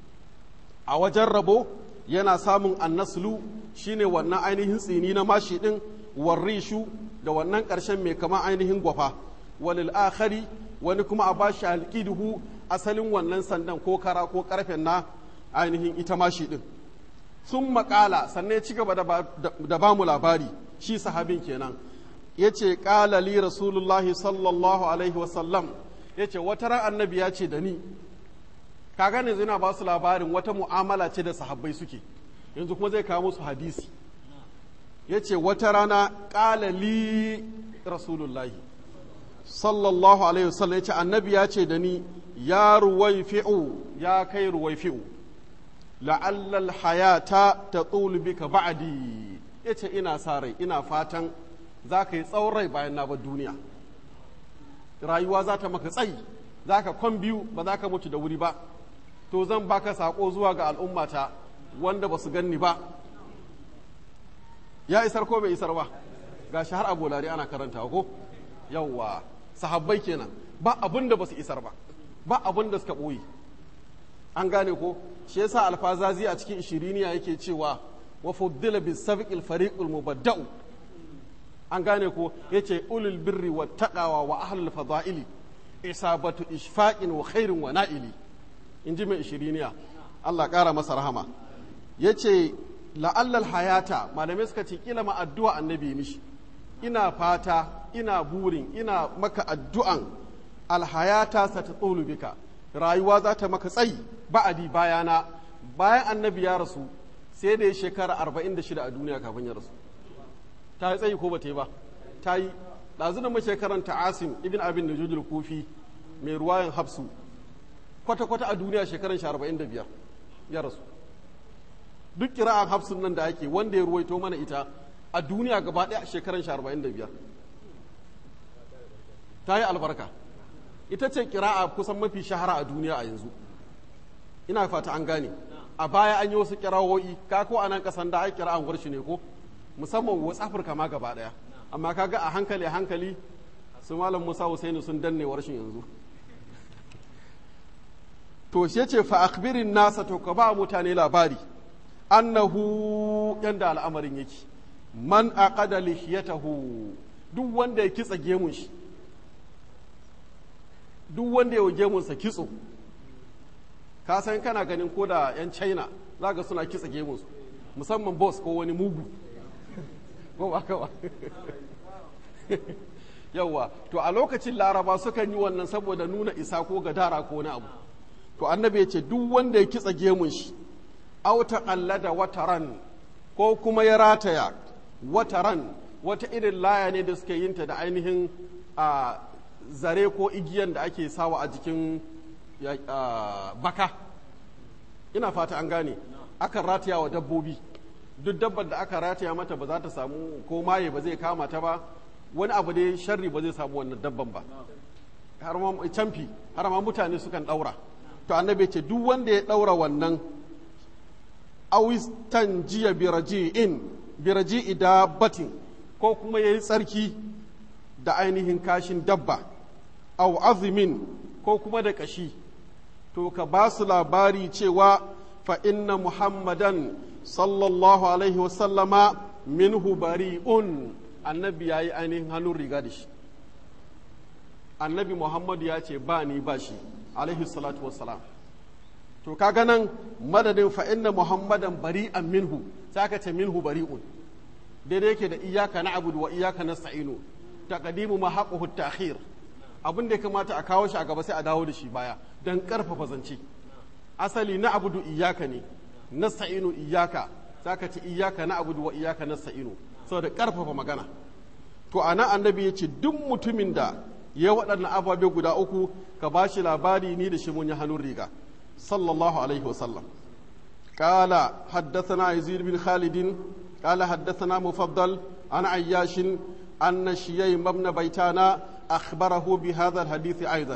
a wajen rabo yana samun annaslu shine wannan ainihin tsini na mashi din warrishu da wannan ƙarshen mai kama ainihin gwafa walil akhari wani kuma a bashi alqiduhu asalin wannan sandan ko kara ko karfen na ainihin ita mashi din sun makala sannan ya ci gaba da ba mu labari shi sahabin kenan ya ce ƙala li rasulullahi sallallahu alaihi wasallam ya ce wata ran annabi ya ce da ni ka gane yana ba su labarin wata mu'amala ce da sahabbai suke yanzu kuma zai kawo musu hadisi ya ce wata rana ƙala li rasulullahi sallallahu alaihi wasallam ya ce annabi ya ce da ni ya ruwai fi'u ya kai ruwai fi'u la'allal hayata ta bika ba'adi ya ce ina sa rai ina fatan za ka yi tsawon rai bayan na bar duniya rayuwa za ta maka tsayi za ka kwan biyu ba za ka mutu da wuri ba to zan baka sako zuwa ga al'ummata wanda ba su ganni ba ya isar ko bai isar ba ga shi har abolari ana karanta ko yawwa sahabbai kenan ba abin da ba su isar ba ba abin da suka ɓoye an gane ko shi yasa alfazazi a cikin ishiriniya yake cewa wa fuddila bis sabiqil fariqul mubadda'u an gane ko yace ulul birri wa taqawa wa ahlul fadaili isabatu ishfaqin wa khairin wa na'ili inji mai ishiriniya Allah kara masa rahama yace la'allal hayata malamai suka ce kila ma addu'a annabi mishi ina fata ina burin ina maka addu'an alhayata satatulu bika rayuwa za ta maka tsayi ba'adi bayana bayan annabi ya rasu sai da ya shekara 46 a duniya kafin ya rasu ta yi tsayi ko ba ta yi ba ta yi ɗazu da mace karanta asim ibn abin da jujul kufi mai ruwayan hafsu kwata-kwata a duniya shekaran shi 45 ya rasu duk kira'an hafsun nan da ake wanda ya ruwaito mana ita a duniya gaba ɗaya shekaran shi arba'in da biyar ta yi albarka ita ce kira'a kusan mafi shahara a duniya a yanzu ina fata an gane a baya an yi wasu kirawoyi ka ko a nan kasan da ai kira'an warshi ne ko musamman wasu afirka ma gaba ɗaya amma kaga a hankali a hankali su malam musa husaini sun danne warshin yanzu to shi ce fa akbirin nasa to ka ba mutane labari annahu yanda al'amarin yake man aqada lihiyatahu duk wanda ya kitsa gemun shi duk wanda ya gemun sa kitso ka san kana ganin ko da yan china zaka suna kitsa gemun su musamman boss ko wani mugu ko ba ka ba yawa to a lokacin laraba sukan yi wannan saboda nuna isa ko gadara ko wani abu to annabi ya ce duk wanda ya kitsa gemun shi auta da wataran ko kuma ya rataya wataran wata irin laya ne da suke yinta da ainihin a zare ko igiyan da ake sawa a jikin baka ina fata an gane akan rataya wa dabbobi duk dabbar da aka rataya mata ba za ta samu ko maye ba zai kama ta ba wani abu dai sharri ba zai samu wannan dabban ba har ma camfi har ma mutane sukan daura to annabi ce duk wanda ya daura wannan awistan jiya biraji'in biraji'i dabbatin ko kuma yayi tsarki da ainihin kashin dabba aw azimin ko kuma da kashi to ka ba su labari cewa fa inna muhammadan sallallahu alaihi wasallama minhu bari'un annabi yayi ainihin hannun riga da shi annabi muhammadu ya ce ba ni ba shi alaihi salatu wassalam to kaga nan madadin fa inna muhammadan bari'an minhu sai aka ce minhu bari'un daidai yake da iyaka na abudu wa iyaka na sa'inu taqdimu ma haqquhu ta'khir abin da ya kamata a kawo shi a gaba sai a dawo da shi baya dan karfafa zance asali na abudu iyaka ne na sa'inu iyaka zaka ce iyaka na abudu wa iyaka na sa'inu saboda karfafa magana to ana annabi ya ce duk mutumin da ya waɗannan ababe guda uku ka ba shi labari ni da shi mun yi hannun riga sallallahu alaihi wasallam قال حدثنا يزيد بن خالد قال حدثنا مفضل عن عياش أن شييم بن بيتانا أخبره بهذا الحديث أيضا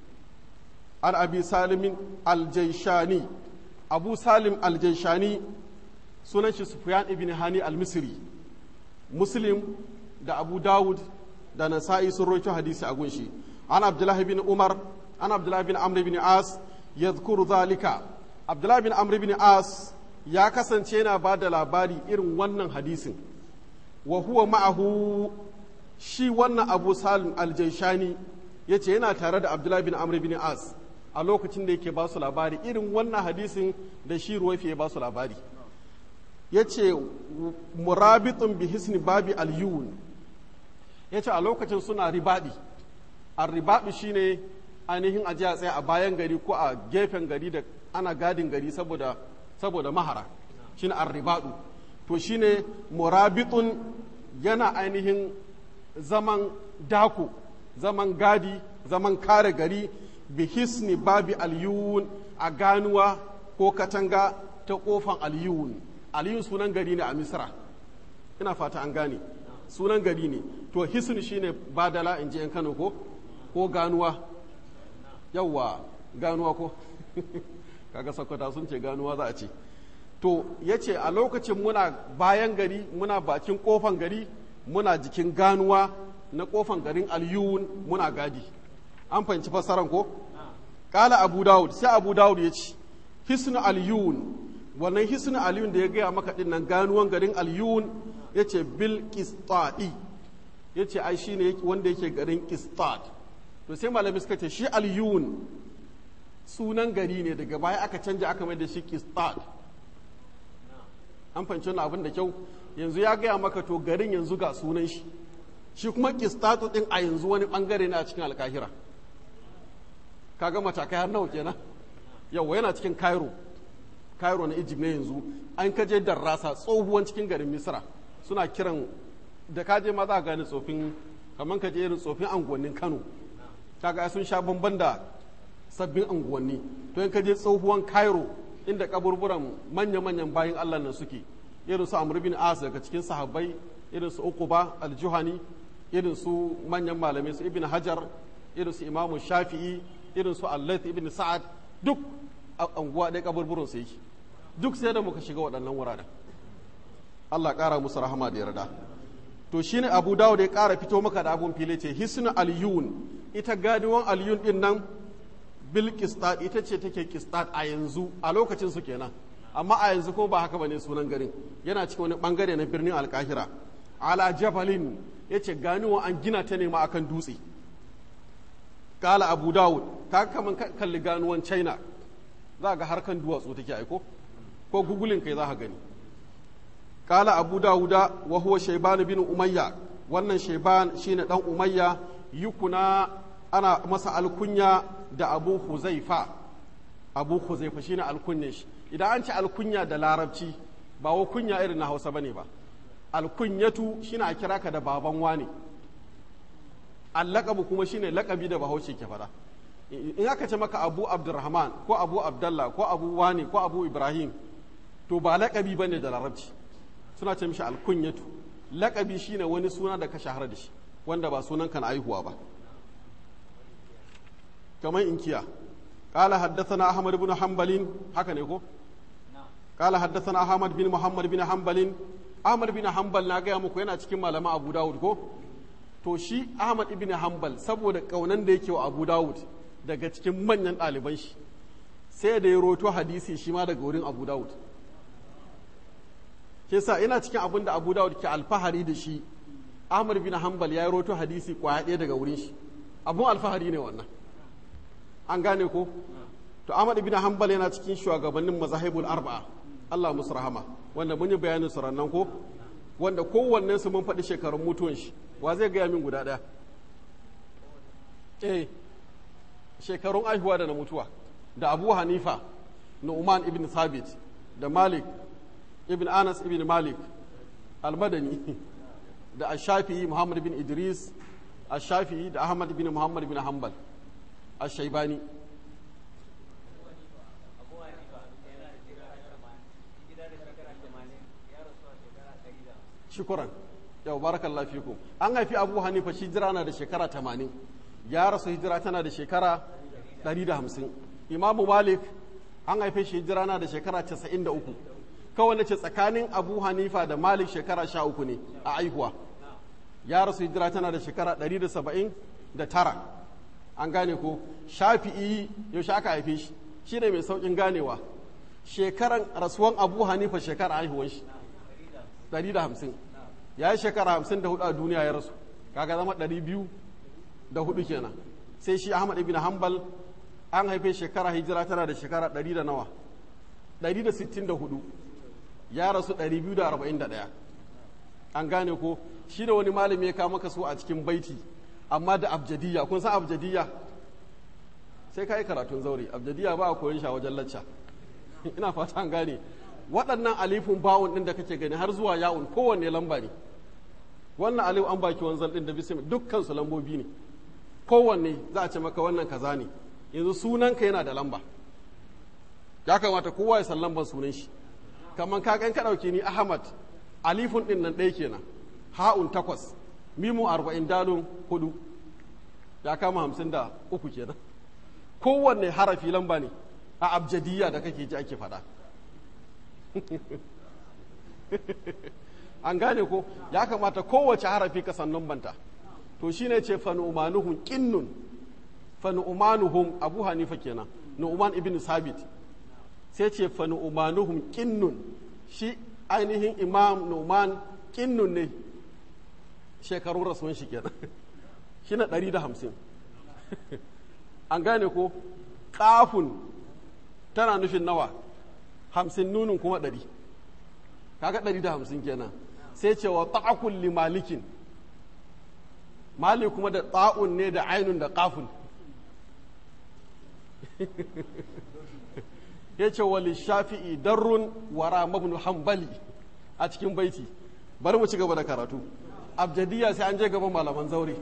عن أبي سالم الجيشاني أبو سالم الجيشاني سنن سفيان بن هاني المصري مسلم da Abu Dawud da Nasa'i sun roito hadisi a gunshi an Abdullah bin Umar an Abdullah bin Amr bin As yadhkuru zalika Abdullah bin Amr bin As ya kasance yana ba da labari irin wannan hadisin wa huwa ma'ahu shi wannan Abu Salim al-Jaishani yace yana tare da Abdullah bin Amr bin As a lokacin da yake ba su labari irin wannan hadisin da shi ruwaifi ya ba su labari yace murabitun bi hisni babi al-yun ya ce a lokacin suna ribaɗi a ribaɗi shine ainihin ajiya tsaye a bayan gari ko a gefen gari da ana gadin gari saboda saboda mahara shine arribaɗu to shine murabitun yana ainihin zaman dako zaman gadi zaman kare gari bi hisni babi aliyun a ganuwa ko katanga ta kofan aliyun aliyun sunan gari ne a misra ina fata an gane sunan gari ne to hisni shine badala in ji 'yan kano ko ko ganuwa yawwa ganuwa ko kaga sakwata sun ce ganuwa za a ce to ya ce a lokacin muna bayan gari muna bakin kofan gari muna jikin ganuwa na kofan garin aliyun muna gadi an fahimci fassaran ko kala abu dawud sai abu dawud ya ce hisnu aliyun wannan hisnu aliyun da ya gaya maka din nan ganuwan garin aliyun ya ce bil kistadi ya ce ai shine wanda yake garin kistad to sai malami suka ce shi aliyun sunan gari ne daga baya aka canja aka mai da shi kistad an fahimci wannan abin da kyau yanzu ya gaya maka to garin yanzu ga sunan shi shi kuma kistatu din a yanzu wani bangare ne a cikin alkahira kaga matakai har nawa kenan yawa yana cikin cairo cairo na egypt ne yanzu an kaje darrasa tsohuwan cikin garin misra suna kiran da kaje ma za a gane tsofin kamar kaje irin tsofin anguwannin kano kaga sun sha bamban da sabbin anguwanni to in kaje tsohuwan cairo inda kaburburan manya-manyan bayan allah nan suke irin su amr bin as daga cikin sahabbai irin su uquba al-juhani irin su manyan malamai su ibn hajar irin su imamu shafi'i irin su allath ibn sa'ad duk a anguwa ɗaya kaburburin su yake duk sai da muka shiga waɗannan wuraren Allah ƙara musu rahama da yarda to shine Abu Dawud ya ƙara fito maka da abun fili ce hisnu al-yun ita ganuwan al-yun din nan bil qistat ita ce take qistat a yanzu a lokacin su kenan amma a yanzu ko ba haka bane sunan garin yana cikin wani bangare na birnin alkahira ala jabalin yace ganuwa an gina ta ne ma akan dutse kala Abu Dawud ka kaman kalli ganuwan China za ga harkan duwatsu take aiko ko gugulin kai za ka gani kala abu dawuda wa huwa shaiban bin umayya wannan shaiban shine dan umayya yukuna ana masa alkunya da abu huzaifa abu huzaifa shine alkunyan shi idan an ci alkunya da larabci ba wa kunya irin na hausa bane ba alkunyatu shine a kira ka da baban wani allakabu kuma shine lakabi da bahaushe ke fada in aka ce maka abu abdurrahman ko abu abdallah ko abu wani ko abu ibrahim to ba lakabi bane da larabci suna ce mishi alkunyatu lakabi shine wani suna da ka shahara da shi wanda ba sunan ka na aihuwa ba kamar inkiya qala haddathana ahmad ibn hanbalin haka ne ko qala haddathana ahmad bin muhammad bin hanbalin ahmad bin hanbal na gaya muku yana cikin malaman abu dawud ko to shi ahmad ibn hanbal saboda kaunan da yake wa abu dawud daga cikin manyan ɗaliban shi sai da ya roto hadisi shi ma daga wurin abu dawud ke sa ina cikin abin da abu dawud ke alfahari da shi ahmad bin hanbal ya roto hadisi kwaya ɗaya daga wurin shi abun alfahari ne wannan an gane ko to ahmad bin hanbal yana cikin shugabannin mazahibul arba'a allah musu rahama wanda mun yi bayanin su rannan ko wanda kowannen su mun faɗi shekarun mutuwan shi wa zai gaya min guda ɗaya eh shekarun aihuwa da na mutuwa da abu hanifa nu'man ibn thabit da malik ibn anas ibn malik almadani da ashafi'i muhammad bin idris ashafi'i da ahmad bin muhammad bin hanbal ashaibani shukuran yau barakallahu fikum an haifi abu hanifa shi jira na da shekara 80 ya rasu hijira tana da shekara 150 imamu malik an haife shi hijira na da shekara 93 kawai ce tsakanin abu hanifa da malik shekara 13 ne a aihuwa ya rasu hijira tana da shekara 179 an gane ko shafi'i yaushe aka haife shi shi ne mai saukin ganewa shekaran rasuwan abu hanifa shekara haihuwan shi 150 ya yi shekara 54 a duniya ya rasu kaga zama 200 da hudu kenan sai shi ahmad ibn hanbal an haife shekara hijira tana da shekara 100 da nawa 164 ya rasu 241 an gane ko shi da wani malami ya kawo maka su a cikin baiti amma da abjadiyya kun san abjadiyya sai ka yi karatun zaure abjadiyya ba a koyon shi a wajen lacca ina fata an gane waɗannan alifin bawon ɗin da kake gani har zuwa ya'un kowanne lamba ne wannan alif an baki wanzal ɗin da bisim dukkan su lambobi ne kowanne za a ce maka wannan kaza ne yanzu sunanka yana da lamba ya kamata kowa ya san lambar sunan shi kamar ka ka ɗauke ni ahmad alifun ɗin nan ɗaya kenan ha'un takwas mimu arba'in dalun hudu ya kama hamsin da uku kenan kowanne harafi lamba ne a abjadiyya da kake ji ake faɗa an gane ko ya kamata kowace harafi ka san banta to shine ce fa nu'manuhum qinnun fa nu'manuhum abu hanifa kenan nu'man ibn sabit sai ce fa nu'manuhum qinnun shi ainihin imam nu'man qinnun ne shekarun rasuwan shi kenan shi na 150 an gane ko kafun tana nufin nawa hamsin nunin kuma ɗari kaga ɗari da hamsin kenan sai cewa ta'akun li malikin malik kuma da ta'un ne da ainun da kafun ya ce wali shafi'i darrun wara mabnu hambali a cikin baiti bari mu ci gaba da karatu abjadiyya sai an je gaban malaman zaure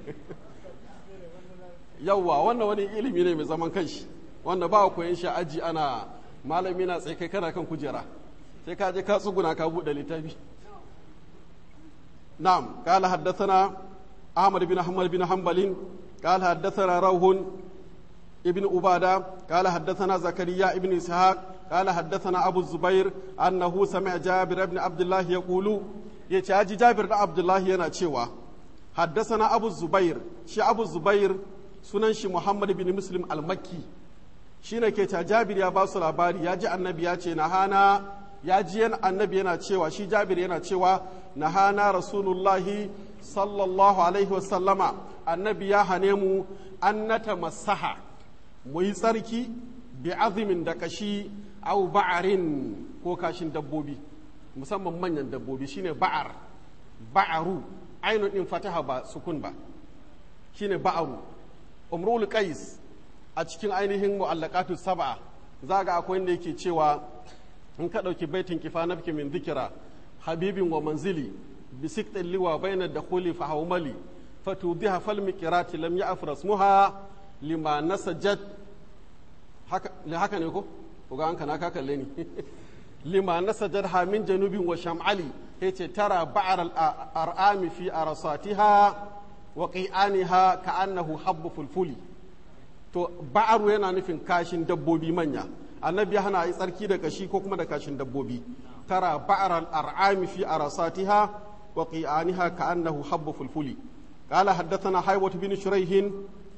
yawwa wannan wani ilimi ne mai zaman kanshi wanda ba koyan shi aji ana malami na tsaye kai kana kan kujera sai ka je ka tsuguna ka buɗe littafi نعم قال حدثنا أحمد بن أحمد بن حنبل قال حدثنا روح ابن عبادة قال حدثنا زكريا ابن إسحاق قال حدثنا أبو الزبير أنه سمع جابر بن عبد الله يقول يتاجي جابر بن عبد الله ينا تشيوا حدثنا أبو الزبير شي أبو الزبير sunan shi Muhammad bin Muslim al-Makki shine ke ta Jabir ya ba su labari ya ji annabi ya ce nahana ya ji yan annabi yana cewa shi Jabir yana cewa nahana rasulullahi sallallahu alaihi wasallama annabi ya hane mu an nata masaha mu yi tsarki bi azumin da kashi au ba'arin ko kashin dabbobi musamman manyan dabbobi shine ba'ar ba'aru ainun din fataha ba sukun ba shine ba'aru umrul qais a cikin ainihin mu'allaqatu sab'a za ga akwai inda yake cewa in ka dauki baitin kifa nafki min dhikra habibin wa manzili bi siktin liwa bayna dakhuli fa hawmali fatudiha fal miqrati lam ya'fras muha lima nasajat haka haka ne ko ko ga an kana ka kalle ni lima nasajat ha min janubin wa sham'ali yace tara ba'ar al-ar'ami fi arsatiha wa qi'aniha ka'annahu habbu fulfuli to ba'aru yana nufin kashin dabbobi manya annabi hana yi tsarki da kashi ko kuma da kashin dabbobi tara ba'ar al-ar'ami fi arsatiha wa qi'aniha ka'annahu habbu fulfuli قال حدثنا حيوة بن شريح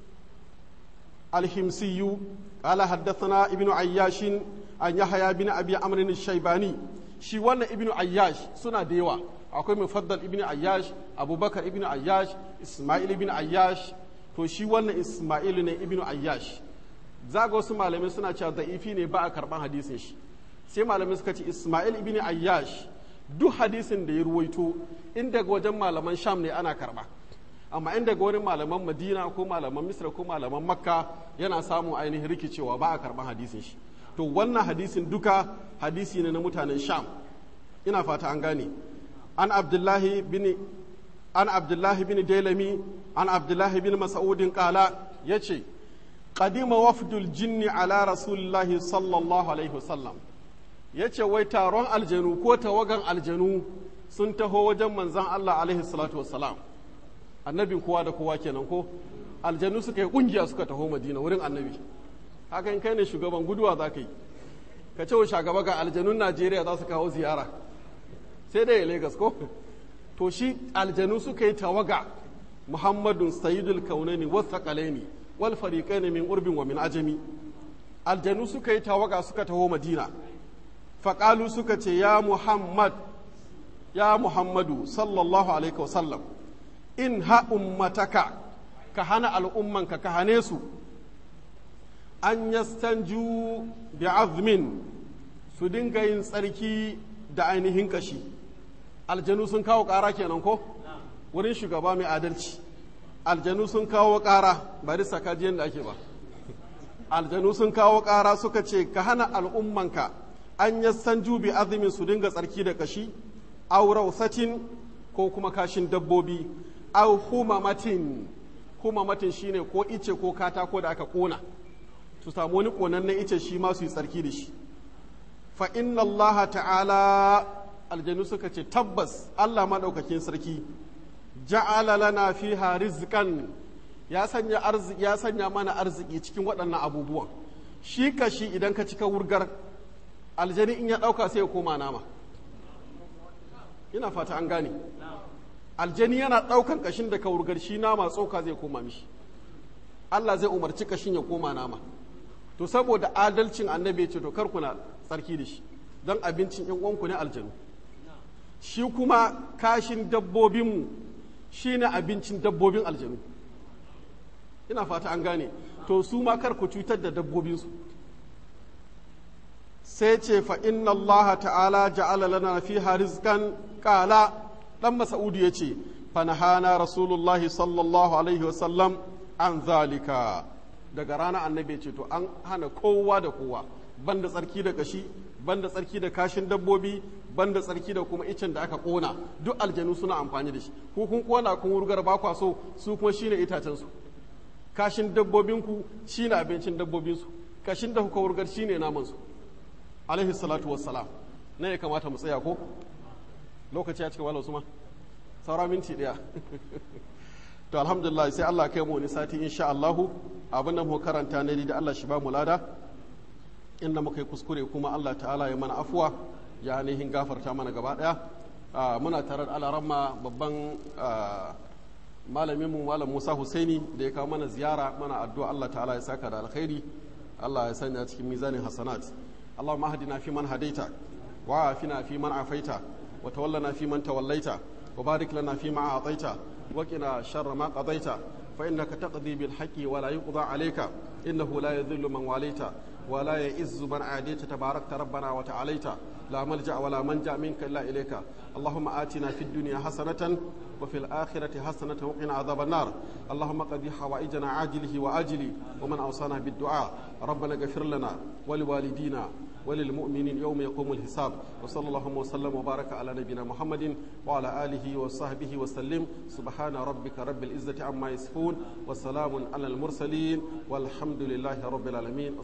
الحمصي قال حدثنا ابن عياش عن يحيى بن ابي عمرو الشيباني shi wannan ibnu ayyash suna da yawa akwai mufaddal ibnu ayyash abubakar ibnu ayyash isma'il ibnu ayyash to shi wannan isma'il ne ibnu ayyash zaga wasu malamai suna cewa da'ifi ne ba a karban hadisin shi sai malamai suka ce isma'il ibnu ayyash duk hadisin da ya ruwaito in daga wajen malaman sham ne ana karba amma in daga wurin malaman madina ko malaman misra ko malaman makka yana samun ainihin rikicewa ba a karban hadisin shi to wannan hadisin duka hadisi ne na mutanen sham ina fata an gane an abdullahi bin an abdullahi bin dailami an abdullahi bin mas'udin qala yace qadima wafdul jinni ala rasulillahi sallallahu alaihi wasallam yace wai taron aljanu ko tawagan aljanu sun taho wajen manzon Allah alaihi salatu wassalam annabin kowa da kowa kenan ko aljanu suka yi kungiya suka taho madina wurin annabi haka in kai ne shugaban guduwa za ka yi ka ce wa shugaba ga aljanun najeriya za su kawo ziyara sai dai Legas ko to shi aljanu suka yi tawaga muhammadun sayyidul kaunaini wasaqalaini wal fariqaini min urbin wa min ajami aljanu suka yi tawaga suka taho madina faƙalu suka ce ya muhammad ya muhammadu sallallahu alaihi wasallam in ha ummataka ka hana al'ummanka ka hane su an yastanju bi azmin su dinga yin tsarki da ainihin kashi aljanu sun kawo ƙara kenan ko wurin shugaba mai adalci aljanu sun kawo ƙara bari sakajiyan da ake ba aljanu sun kawo ƙara suka ce ka hana al'ummanka an yastanju bi azmin su dinga tsarki da kashi aw rausatin ko kuma kashin dabbobi aw humamatin humamatin shine ko ice ko katako da aka kona su samu wani konannen ice shi ma su yi tsarki da shi fa inna allaha ta'ala aljanu suka ce tabbas Allah maɗaukakin sarki ja'ala lana fiha rizqan ya sanya arziki ya sanya mana arziki cikin waɗannan abubuwan shi kashi idan ka cika wurgar aljani in ya ɗauka sai ya koma nama ina fata an gane aljani yana ɗaukan kashin da ka wurgar shi nama tsoka zai koma mishi Allah zai umarci kashin ya koma nama to saboda adalcin annabi ya ce to kar kuna tsarki da shi don abincin yan uwanku ne aljanu shi kuma kashin dabbobinmu shi ne abincin dabbobin aljanu ina fata an gane to su ma kar ku cutar da dabbobinsu sai ce fa inna allaha ta'ala ja'ala lana fiha rizqan qala dan mas'udi yace fa nahana rasulullahi sallallahu alaihi wasallam an zalika daga rana annabi ce to an hana kowa da kowa banda tsarki da kashi banda tsarki da kashin dabbobi banda tsarki da kuma icen da aka kona duk aljanu suna amfani da shi ku kun kona kun wurgar ba kwa so su kuma shine itacen su kashin dabbobin ku shine abincin dabbobin su kashin da kuka wurgar shine naman su alaihi salatu wassalam ne ya kamata mu tsaya ko lokaci ya cika wala usman saura minti ɗaya to alhamdulillah sai Allah kai mu wani sati insha Allahu abin da muka karanta ne da Allah shi ba mu lada inda muka yi kuskure kuma Allah ta'ala ya mana afuwa ya ainihin gafarta mana gaba ɗaya muna tare da alaramma babban malamin mu malam Musa Husaini da ya kawo mana ziyara mana addu'a Allah ta'ala ya saka da alkhairi Allah ya sanya cikin mizanin hasanat Allahumma hadina fi man hadaita wa afina fi man afaita wa tawallana fi man tawallaita wa barik lana fi ma a'taita wa qina sharra ma qadaita fa innaka taqdi bil haqqi wa la yuqda alayka innahu la yadhillu man walaita wa la ya'izzu man adita tabarakta rabbana wa ta'alaita لا ملجأ ولا منجأ منك إلا إليك اللهم آتنا في الدنيا حسنة وفي الآخرة حسنة وقنا عذاب النار اللهم قد حوائجنا عاجله وآجله ومن أوصانا بالدعاء ربنا اغفر لنا ولوالدينا وللمؤمنين يوم يقوم الحساب وصلى الله وسلم وبارك على نبينا محمد وعلى آله وصحبه وسلم سبحان ربك رب العزة عما يصفون وسلام على المرسلين والحمد لله رب العالمين